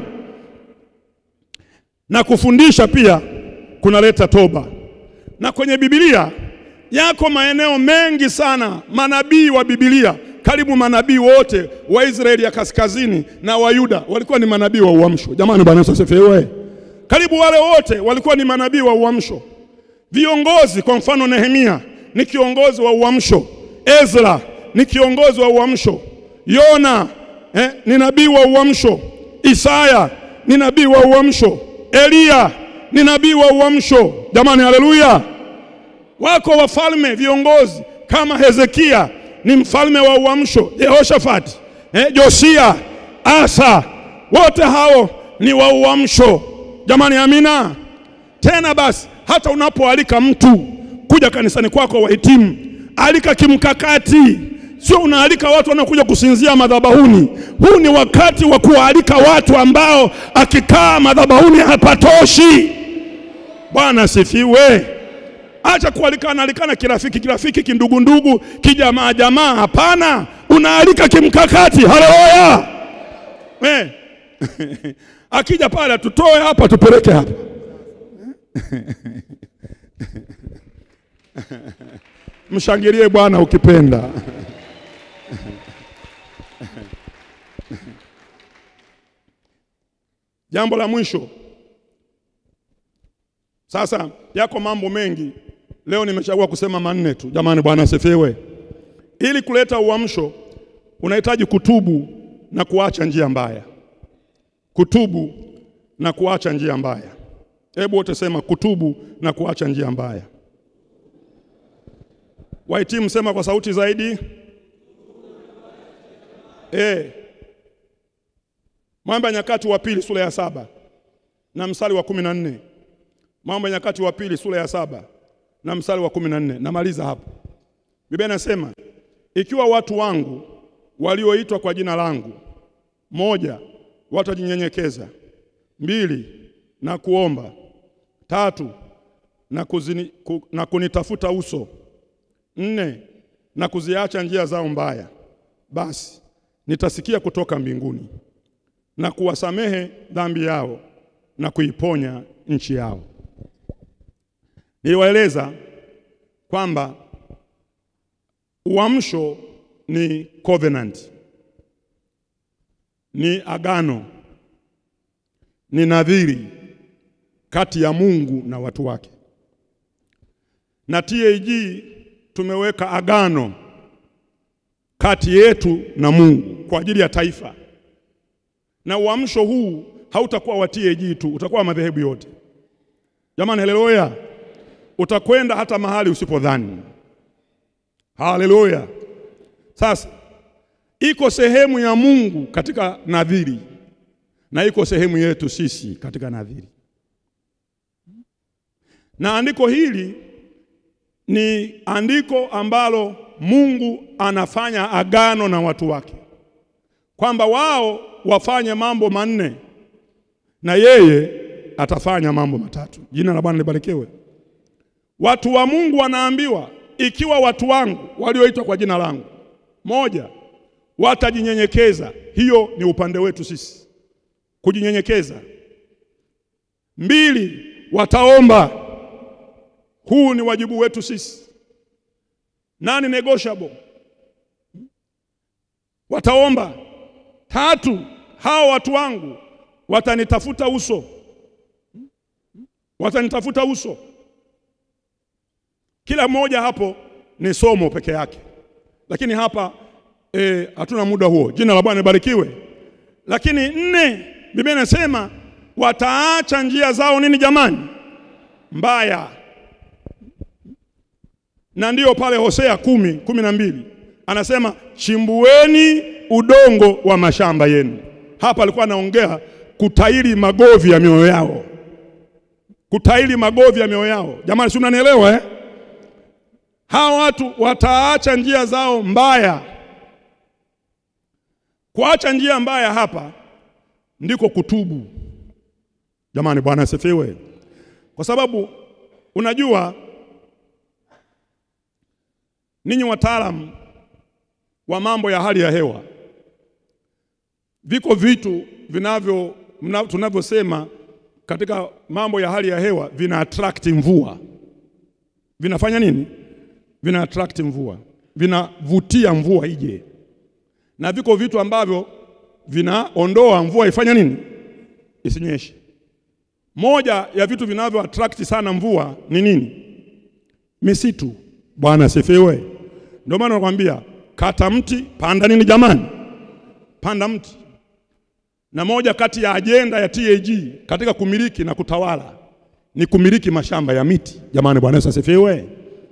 Speaker 1: na kufundisha pia kunaleta toba. Na kwenye Biblia yako maeneo mengi sana, manabii wa Biblia, karibu manabii wote wa Israeli ya kaskazini na wa Yuda walikuwa ni manabii wa uamsho. Jamani, Bwana Yesu asifiwe. Karibu wale wote walikuwa ni manabii wa uamsho.
Speaker 2: Viongozi kwa mfano, Nehemia ni kiongozi wa uamsho, Ezra ni kiongozi wa uamsho, Yona eh, ni nabii wa uamsho, Isaya ni nabii wa uamsho, Eliya ni nabii wa uamsho. Jamani, haleluya! Wako wafalme viongozi kama Hezekia ni mfalme wa uamsho, Yehoshafati eh, Josia, Asa, wote hao ni wa uamsho. Jamani, amina. Tena basi, hata unapoalika mtu kuja kanisani kwako, wahitimu, alika kimkakati, sio unaalika watu wanaokuja kusinzia madhabahuni. Huu ni wakati wa kuwaalika watu ambao akikaa madhabahuni hapatoshi. Bwana asifiwe. Acha kualikana alikana kirafiki kirafiki, kindugundugu, kijamaa jamaa. Hapana, unaalika kimkakati. Haleluya! Eh. Akija pale tutoe hapa tupeleke hapa. Mshangilie Bwana ukipenda. Jambo la mwisho sasa, yako mambo mengi leo, nimechagua kusema manne tu. Jamani, Bwana asifiwe. Ili kuleta uamsho, unahitaji kutubu na kuacha njia mbaya. Kutubu na kuacha njia mbaya. Hebu wote sema kutubu na kuacha njia mbaya. Wahitimu sema kwa sauti zaidi. Eh. Mambo ya Nyakati wa pili sura ya saba na mstari wa kumi na nne. Mambo ya Nyakati wa pili sura ya saba na mstari wa kumi na nne. Namaliza hapo. Biblia inasema ikiwa watu wangu walioitwa kwa jina langu, moja, watajinyenyekeza; mbili, na kuomba; tatu, na, kuzini, ku, na kunitafuta uso; nne, na kuziacha njia zao mbaya, basi nitasikia kutoka mbinguni na kuwasamehe dhambi yao na kuiponya nchi yao. Niliwaeleza kwamba uamsho ni covenant, ni agano, ni nadhiri kati ya Mungu na watu wake. Na TAG tumeweka agano kati yetu na Mungu kwa ajili ya taifa, na uamsho huu hautakuwa wa TAG tu, utakuwa wa madhehebu yote. Jamani, haleluya! Utakwenda hata mahali usipodhani. Haleluya! Sasa iko sehemu ya Mungu katika nadhiri na iko sehemu yetu sisi katika nadhiri, na andiko hili ni andiko ambalo Mungu anafanya agano na watu wake kwamba wao wafanye mambo manne na yeye atafanya mambo matatu. Jina la Bwana libarikiwe. Watu wa Mungu wanaambiwa ikiwa watu wangu walioitwa kwa jina langu, moja, watajinyenyekeza. Hiyo ni upande wetu sisi, kujinyenyekeza. Mbili, wataomba. Huu ni wajibu wetu sisi, nani negotiable. Wataomba. Tatu, hao watu wangu watanitafuta uso, watanitafuta uso. Kila mmoja hapo ni somo peke yake, lakini hapa e, hatuna muda huo. Jina la Bwana libarikiwe. Lakini nne, Biblia inasema wataacha njia zao nini jamani? Mbaya. Na ndiyo pale Hosea kumi kumi na mbili anasema chimbueni udongo wa mashamba yenu. Hapa alikuwa anaongea kutairi magovi ya mioyo yao, kutairi magovi ya mioyo yao. Jamani, si mnanielewa eh? Hawa watu wataacha njia zao mbaya. Kuacha njia mbaya hapa ndiko kutubu. Jamani, Bwana asifiwe. Kwa sababu unajua ninyi wataalamu wa mambo ya hali ya hewa, viko vitu vinavyo tunavyosema katika mambo ya hali ya hewa vina attract mvua. Vinafanya nini? Vina attract mvua, vinavutia mvua ije, na viko vitu ambavyo vinaondoa mvua ifanye nini? Isinyeshe. Moja ya vitu vinavyo attract sana mvua ni nini? misitu. Bwana asifiwe. Ndio maana nakwambia kata mti, panda nini jamani? Panda mti. Na moja kati ya ajenda ya TAG katika kumiliki na kutawala ni kumiliki mashamba ya miti. Jamani, Bwana Yesu asifiwe.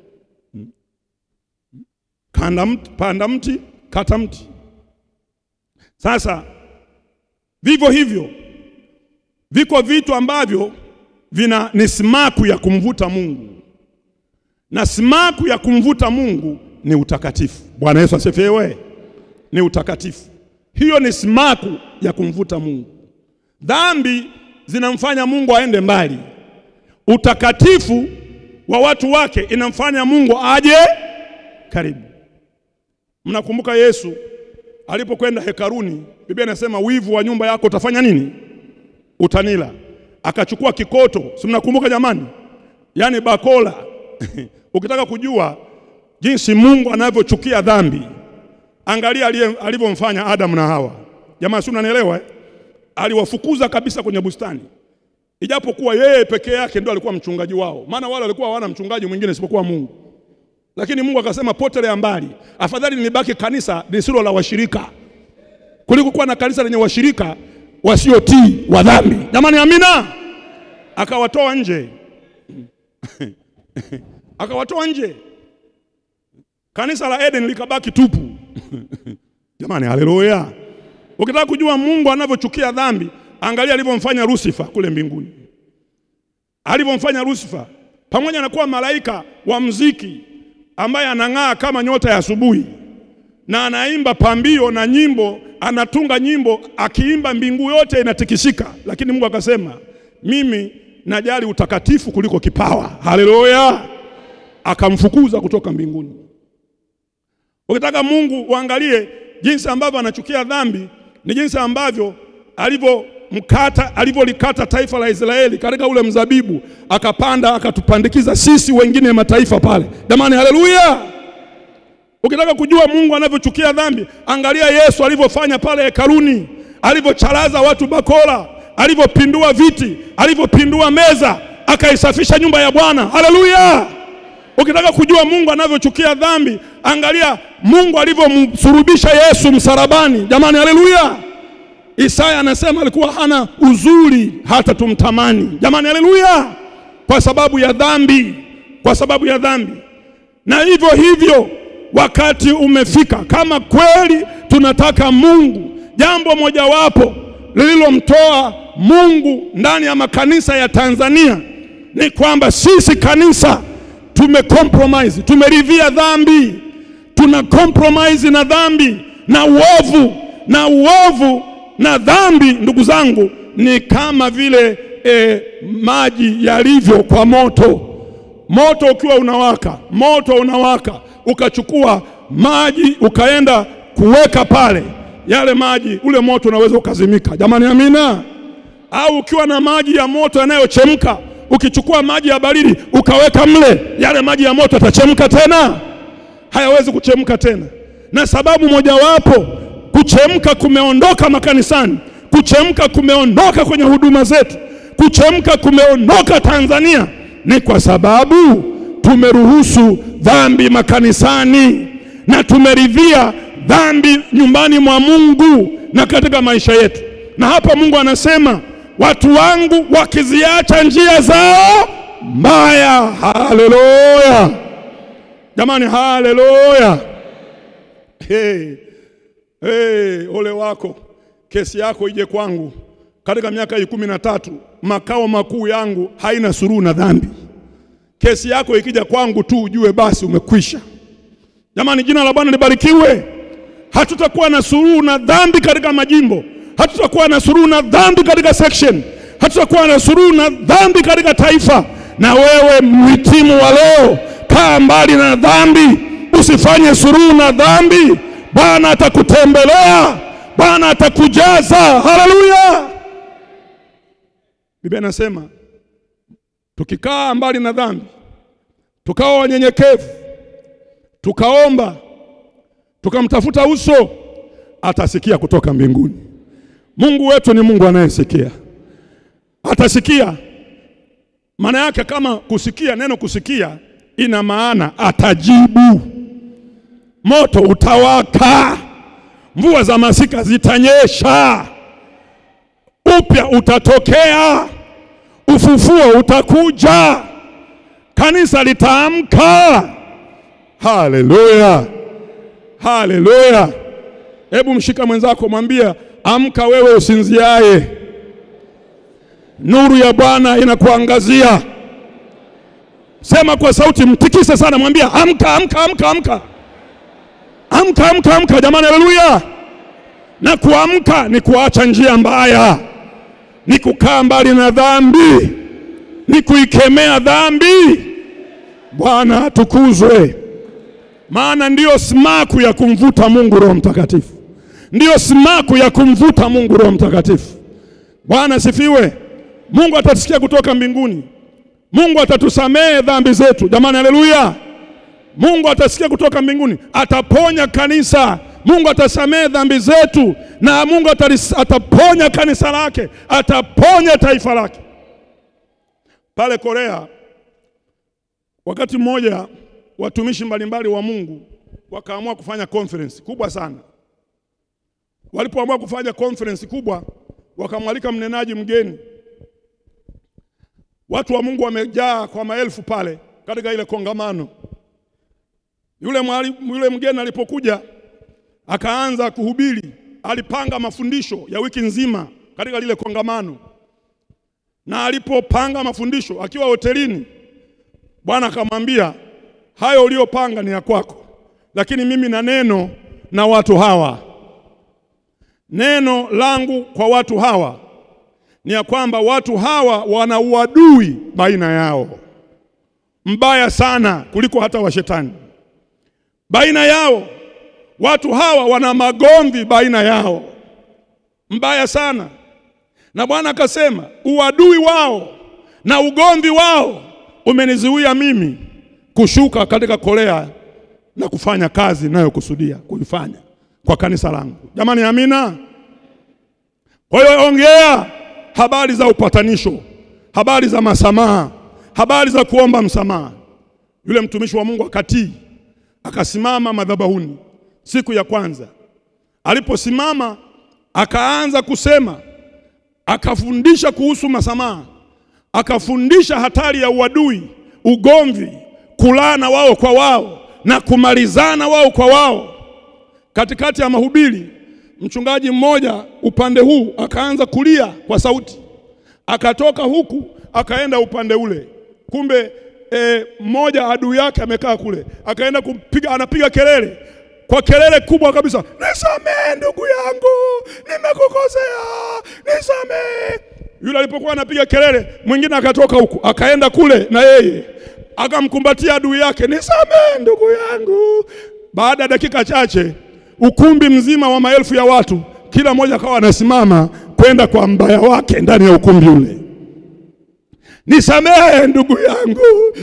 Speaker 2: Kanda mti, panda mti, kata mti. Sasa vivyo hivyo viko vitu ambavyo vina ni simaku ya kumvuta Mungu, na simaku ya kumvuta Mungu ni utakatifu. Bwana Yesu asifiwe. Ni utakatifu, hiyo ni simaku ya kumvuta Mungu. Dhambi zinamfanya Mungu aende mbali, utakatifu wa watu wake inamfanya Mungu aje karibu. Mnakumbuka Yesu alipokwenda hekaruni, Biblia inasema wivu wa nyumba yako utafanya nini? Utanila. Akachukua kikoto, si mnakumbuka jamani? Yaani bakola. Ukitaka kujua jinsi Mungu anavyochukia dhambi, angalia alivyomfanya Adamu na Hawa. Jamaa, si unanielewa eh? Aliwafukuza kabisa kwenye bustani, ijapokuwa yeye pekee yake ndio alikuwa mchungaji wao, maana wale walikuwa hawana mchungaji mwingine isipokuwa Mungu. Lakini Mungu akasema potelea mbali, afadhali nibaki kanisa lisilo la washirika kuliko kuwa na kanisa lenye washirika wasiotii wa dhambi. Jamani, amina. Akawatoa nje akawatoa nje, kanisa la Eden likabaki tupu. Jamani, haleluya! Ukitaka kujua Mungu anavyochukia dhambi, angalia alivyomfanya Lucifer kule mbinguni, alivyomfanya Lucifer pamoja na kuwa malaika wa mziki ambaye anang'aa kama nyota ya asubuhi na anaimba pambio na nyimbo, anatunga nyimbo, akiimba mbingu yote inatikisika, lakini Mungu akasema mimi najali utakatifu kuliko kipawa. Haleluya! Akamfukuza kutoka mbinguni. Ukitaka Mungu uangalie jinsi ambavyo anachukia dhambi, ni jinsi ambavyo alivyomkata alivyolikata taifa la Israeli katika ule mzabibu, akapanda akatupandikiza sisi wengine mataifa pale. Jamani, haleluya! Ukitaka kujua Mungu anavyochukia dhambi, angalia Yesu alivyofanya pale hekaluni, alivyocharaza watu bakora, alivyopindua viti, alivyopindua meza, akaisafisha nyumba ya Bwana. Haleluya! Ukitaka kujua Mungu anavyochukia dhambi, angalia Mungu alivyomsurubisha Yesu msalabani. Jamani, haleluya! Isaya anasema alikuwa hana uzuri hata tumtamani. Jamani, haleluya! Kwa sababu ya dhambi, kwa sababu ya dhambi. Na hivyo hivyo wakati umefika, kama kweli tunataka Mungu, jambo mojawapo lililomtoa Mungu ndani ya makanisa ya Tanzania ni kwamba sisi kanisa tumecompromise, tumeridhia dhambi, tuna compromise na dhambi na uovu, na uovu na dhambi, ndugu zangu, ni kama vile e, maji yalivyo kwa moto. Moto ukiwa unawaka, moto unawaka ukachukua maji ukaenda kuweka pale, yale maji, ule moto unaweza ukazimika. Jamani, amina. Au ukiwa na maji ya moto yanayochemka, ukichukua maji ya baridi ukaweka mle, yale maji ya moto yatachemka tena? Hayawezi kuchemka tena. Na sababu mojawapo kuchemka kumeondoka makanisani, kuchemka kumeondoka kwenye huduma zetu, kuchemka kumeondoka Tanzania, ni kwa sababu tumeruhusu dhambi makanisani na tumeridhia dhambi nyumbani mwa Mungu na katika maisha yetu. Na hapa Mungu anasema watu wangu wakiziacha njia zao mbaya. Haleluya jamani, haleluya! Hey, hey, ole wako, kesi yako ije kwangu. Katika miaka hii kumi na tatu makao makuu yangu haina suruhu na dhambi. Kesi yako ikija kwangu tu ujue basi umekwisha. Jamani, jina la Bwana libarikiwe. Hatutakuwa na suruhu na dhambi katika majimbo, hatutakuwa na suruhu na dhambi katika section, hatutakuwa na suruhu na dhambi katika taifa. Na wewe mhitimu wa leo, kaa mbali na dhambi, usifanye suruhu na dhambi. Bwana atakutembelea, Bwana atakujaza. Haleluya! Biblia inasema tukikaa mbali na dhambi, tukawa wanyenyekevu, tukaomba, tukamtafuta uso, atasikia kutoka mbinguni. Mungu wetu ni Mungu anayesikia, atasikia. Maana yake kama kusikia, neno kusikia ina maana atajibu, moto utawaka, mvua za masika zitanyesha, upya utatokea, ufufuo utakuja, kanisa litaamka. Haleluya, haleluya! Hebu mshika mwenzako, mwambie amka, wewe usinziaye, nuru ya Bwana inakuangazia. Sema kwa sauti, mtikise sana, mwambie amka, amka, amka, amka, amka, amka, amka. Jamani, haleluya! Na kuamka ni kuacha njia mbaya, ni kukaa mbali na dhambi, ni kuikemea dhambi. Bwana atukuzwe, maana ndiyo simaku ya kumvuta Mungu Roho Mtakatifu, ndiyo simaku ya kumvuta Mungu Roho Mtakatifu. Bwana sifiwe. Mungu atatusikia kutoka mbinguni. Mungu atatusamehe dhambi zetu. Jamani, haleluya! Mungu atasikia kutoka mbinguni, ataponya kanisa. Mungu atasamehe dhambi zetu, na Mungu atalis, ataponya kanisa lake, ataponya taifa lake. Pale Korea, wakati mmoja, watumishi mbalimbali wa Mungu wakaamua kufanya conference kubwa sana. Walipoamua kufanya conference kubwa, wakamwalika mnenaji mgeni Watu wa Mungu wamejaa kwa maelfu pale katika ile kongamano. Yule, mwali, yule mgeni alipokuja akaanza kuhubiri, alipanga mafundisho ya wiki nzima katika lile kongamano, na alipopanga mafundisho akiwa hotelini, Bwana akamwambia, hayo uliyopanga ni ya kwako, lakini mimi na neno na watu hawa. Neno langu kwa watu hawa ni ya kwamba watu hawa wana uadui baina yao mbaya sana kuliko hata washetani baina yao. Watu hawa wana magomvi baina yao mbaya sana, na Bwana akasema uadui wao na ugomvi wao umenizuia mimi kushuka katika Korea na kufanya kazi ninayokusudia kuifanya kwa kanisa langu. Jamani, amina. Kwa hiyo ongea habari za upatanisho, habari za masamaha, habari za kuomba msamaha. Yule mtumishi wa Mungu akatii, akasimama madhabahuni siku ya kwanza. Aliposimama akaanza kusema, akafundisha kuhusu masamaha, akafundisha hatari ya uadui, ugomvi, kulana wao kwa wao na kumalizana wao kwa wao. Katikati ya mahubiri mchungaji mmoja upande huu akaanza kulia kwa sauti, akatoka huku akaenda upande ule. Kumbe e, mmoja adui yake amekaa kule, akaenda kumpiga, anapiga kelele kwa kelele kubwa kabisa, nisamehe ndugu yangu, nimekukosea, nisamehe. Yule alipokuwa anapiga kelele, mwingine akatoka huku akaenda kule na yeye akamkumbatia adui yake, nisamehe ndugu yangu. Baada ya dakika chache ukumbi mzima wa maelfu ya watu, kila mmoja akawa anasimama kwenda kwa mbaya wake ndani ya ukumbi ule. Nisamehe ndugu yangu.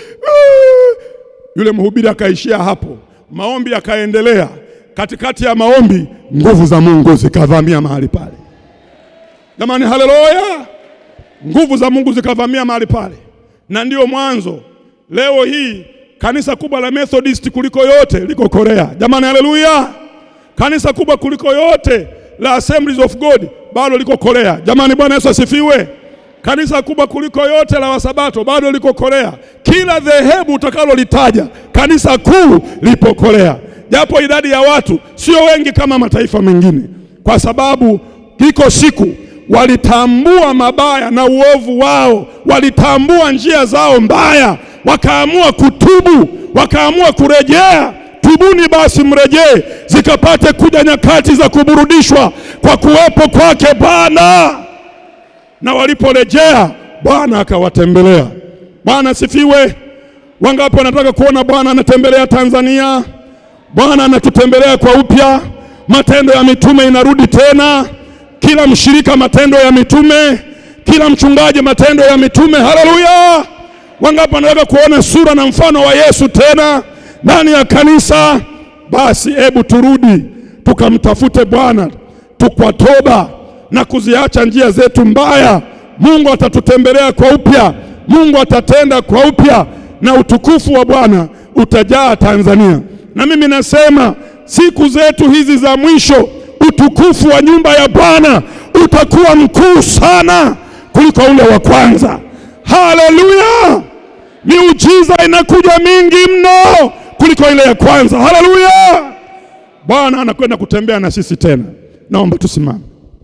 Speaker 2: Yule mhubiri akaishia hapo, maombi yakaendelea. Katikati ya maombi, nguvu za Mungu zikavamia mahali pale. Jamani, haleluya! Nguvu za Mungu zikavamia mahali pale, na ndiyo mwanzo. Leo hii kanisa kubwa la Methodist kuliko yote liko Korea. Jamani, haleluya! Kanisa kubwa kuliko yote la Assemblies of God bado liko Korea. Jamani, Bwana Yesu asifiwe. Kanisa kubwa kuliko yote la Wasabato bado liko Korea. Kila dhehebu utakalolitaja, kanisa kuu lipo Korea, japo idadi ya watu sio wengi kama mataifa mengine, kwa sababu iko siku walitambua mabaya na uovu wao, walitambua njia zao mbaya, wakaamua kutubu, wakaamua kurejea. Tubuni basi mrejee, zikapate kuja nyakati za kuburudishwa kwa kuwepo kwake Bwana. Na waliporejea Bwana akawatembelea. Bwana sifiwe. Wangapi wanataka kuona Bwana anatembelea Tanzania? Bwana anatutembelea kwa upya. Matendo ya mitume inarudi tena, kila mshirika matendo ya mitume, kila mchungaji matendo ya mitume. Haleluya! Wangapi wanataka kuona sura na mfano wa Yesu tena ndani ya kanisa? Basi hebu turudi tukamtafute Bwana tukwa toba na kuziacha njia zetu mbaya. Mungu atatutembelea kwa upya, Mungu atatenda kwa upya, na utukufu wa Bwana utajaa Tanzania. Na mimi nasema siku zetu hizi za mwisho, utukufu wa nyumba ya Bwana utakuwa mkuu sana kuliko ule wa kwanza. Haleluya! Miujiza inakuja mingi mno kuliko ile ya kwanza. Haleluya! Bwana anakwenda kutembea na sisi tena. Naomba tusimame.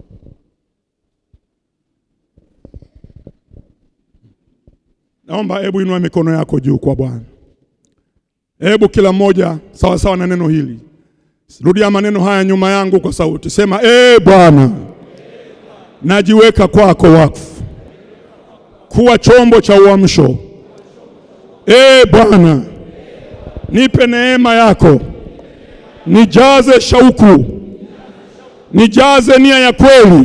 Speaker 2: Naomba hebu inua mikono yako juu kwa Bwana. Hebu kila mmoja sawa sawa na neno hili, rudia maneno haya nyuma yangu kwa sauti, sema ee Bwana, najiweka kwako wakfu kuwa chombo cha uamsho. Ee Bwana, nipe neema yako, nijaze shauku, nijaze nia ya kweli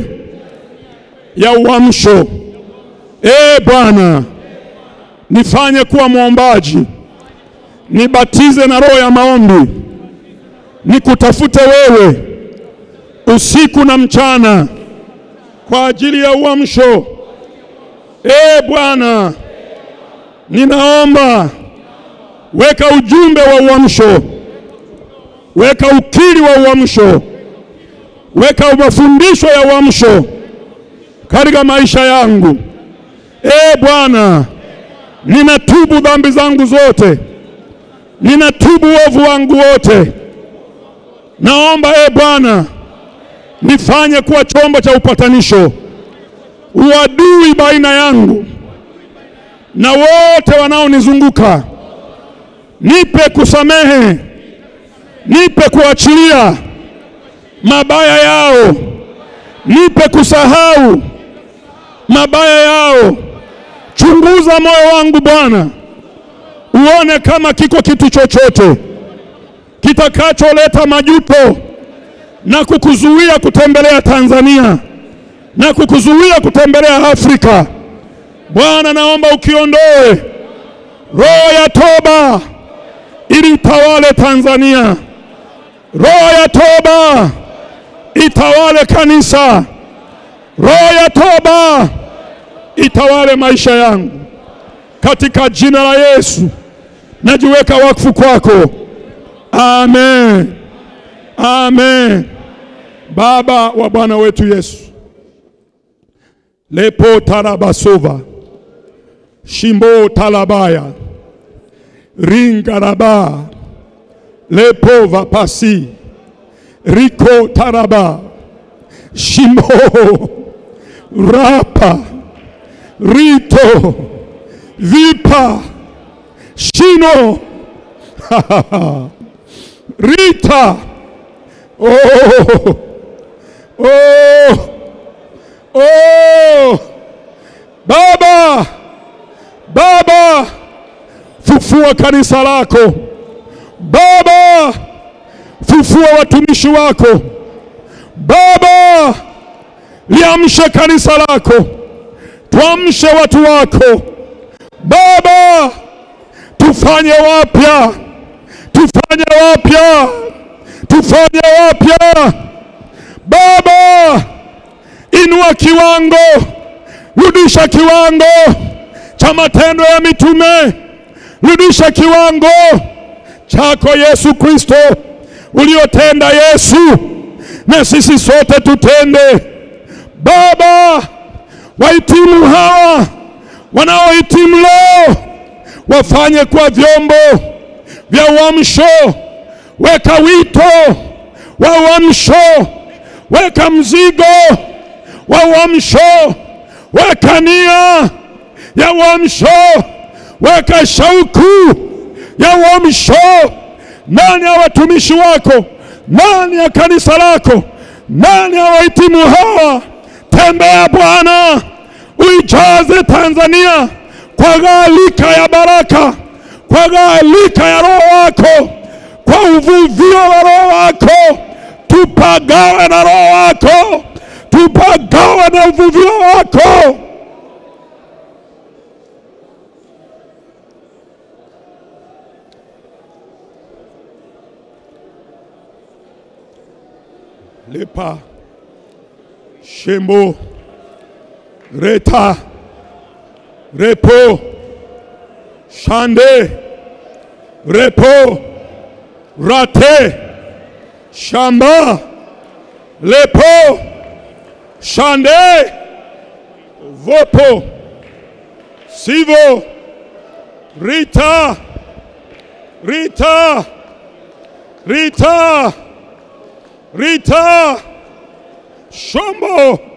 Speaker 2: ya uamsho. Ee Bwana, nifanye kuwa mwombaji, nibatize na roho ya maombi, nikutafute wewe usiku na mchana kwa ajili ya uamsho. Ee Bwana, ninaomba weka ujumbe wa uamsho, weka ukiri wa uamsho, weka mafundisho ya uamsho katika maisha yangu. Ee Bwana, ninatubu dhambi zangu zote, ninatubu uovu wangu wote. Naomba ee Bwana, nifanye kuwa chombo cha upatanisho, uadui baina yangu na wote wanaonizunguka. Nipe kusamehe, nipe kuachilia mabaya yao, nipe kusahau mabaya yao. Chunguza moyo wangu Bwana, uone kama kiko kitu chochote kitakacholeta majuto na kukuzuia kutembelea Tanzania na kukuzuia kutembelea Afrika. Bwana, naomba ukiondoe roho ya toba ili itawale Tanzania, roho ya toba itawale kanisa, roho ya toba itawale maisha yangu, katika jina la Yesu najiweka wakfu kwako. Amen, amen. Baba wa Bwana wetu Yesu, lepo tarabasova shimbo talabaya ringaraba lepo vapasi riko taraba shimbo rapa rito vipa shino rita oh, oh, oh. Baba, Baba, fufua kanisa lako Baba, fufua watumishi wako Baba, liamshe kanisa lako, tuamshe watu wako Baba, tufanye wapya, tufanye wapya, tufanye wapya Baba, inua kiwango, rudisha kiwango cha matendo ya mitume, rudisha kiwango chako Yesu Kristo uliotenda Yesu, na sisi sote tutende Baba. Wahitimu hawa wanaohitimu leo wafanye kwa vyombo vya uamsho. Weka wito wa uamsho, weka mzigo wa uamsho, weka nia ya uamsho, weka shauku ya uamsho ndani ya watumishi wako, ndani ya kanisa lako, ndani ya wahitimu hawa. Tembea Bwana, uijaze Tanzania kwa gharika ya baraka, kwa gharika ya Roho wako, kwa uvuvio wa Roho wako. Tupagawe na Roho wako, tupagawe na uvuvio wako. lepa shembo reta repo shande, repo, rate, shamba, lepo, shande, vopo, sivo, rita, rita, rita, rita, shombo.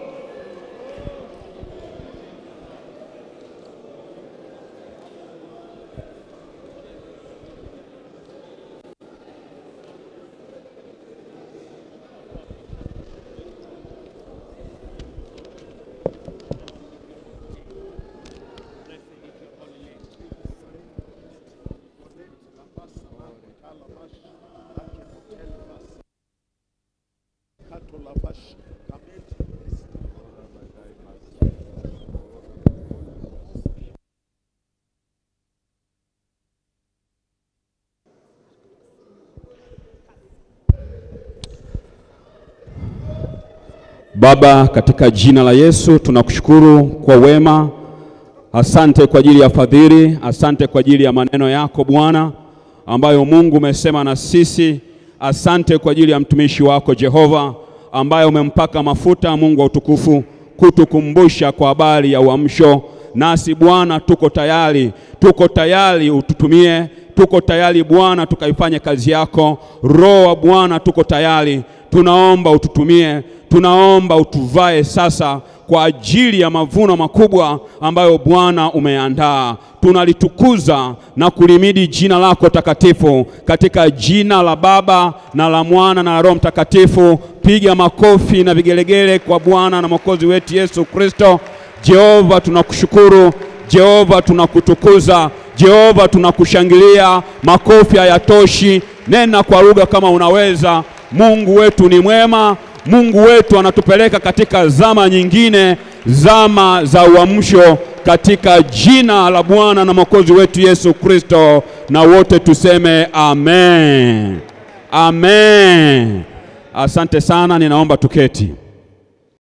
Speaker 3: Baba, katika jina la Yesu tunakushukuru kwa wema. Asante kwa ajili ya fadhili, asante kwa ajili ya maneno yako Bwana ambayo Mungu umesema na sisi. Asante kwa ajili ya mtumishi wako Jehova ambaye umempaka mafuta, Mungu wa utukufu, kutukumbusha kwa habari ya uamsho. Nasi Bwana tuko tayari, tuko tayari ututumie, tuko tayari Bwana tukaifanye kazi yako. Roho wa Bwana tuko tayari, tunaomba ututumie, tunaomba utuvae sasa kwa ajili ya mavuno makubwa ambayo Bwana umeandaa. Tunalitukuza na kulimidi jina lako takatifu katika jina la Baba na la Mwana na la Roho Mtakatifu. Piga makofi na vigelegele kwa Bwana na Mwokozi wetu Yesu Kristo. Jehova, tunakushukuru. Jehova, tunakutukuza. Jehova, tunakushangilia. Makofi hayatoshi, nena kwa lugha kama unaweza. Mungu wetu ni mwema. Mungu wetu anatupeleka katika zama nyingine, zama za uamsho, katika jina la Bwana na Mwokozi wetu Yesu Kristo, na wote tuseme amen, amen. Asante sana, ninaomba tuketi.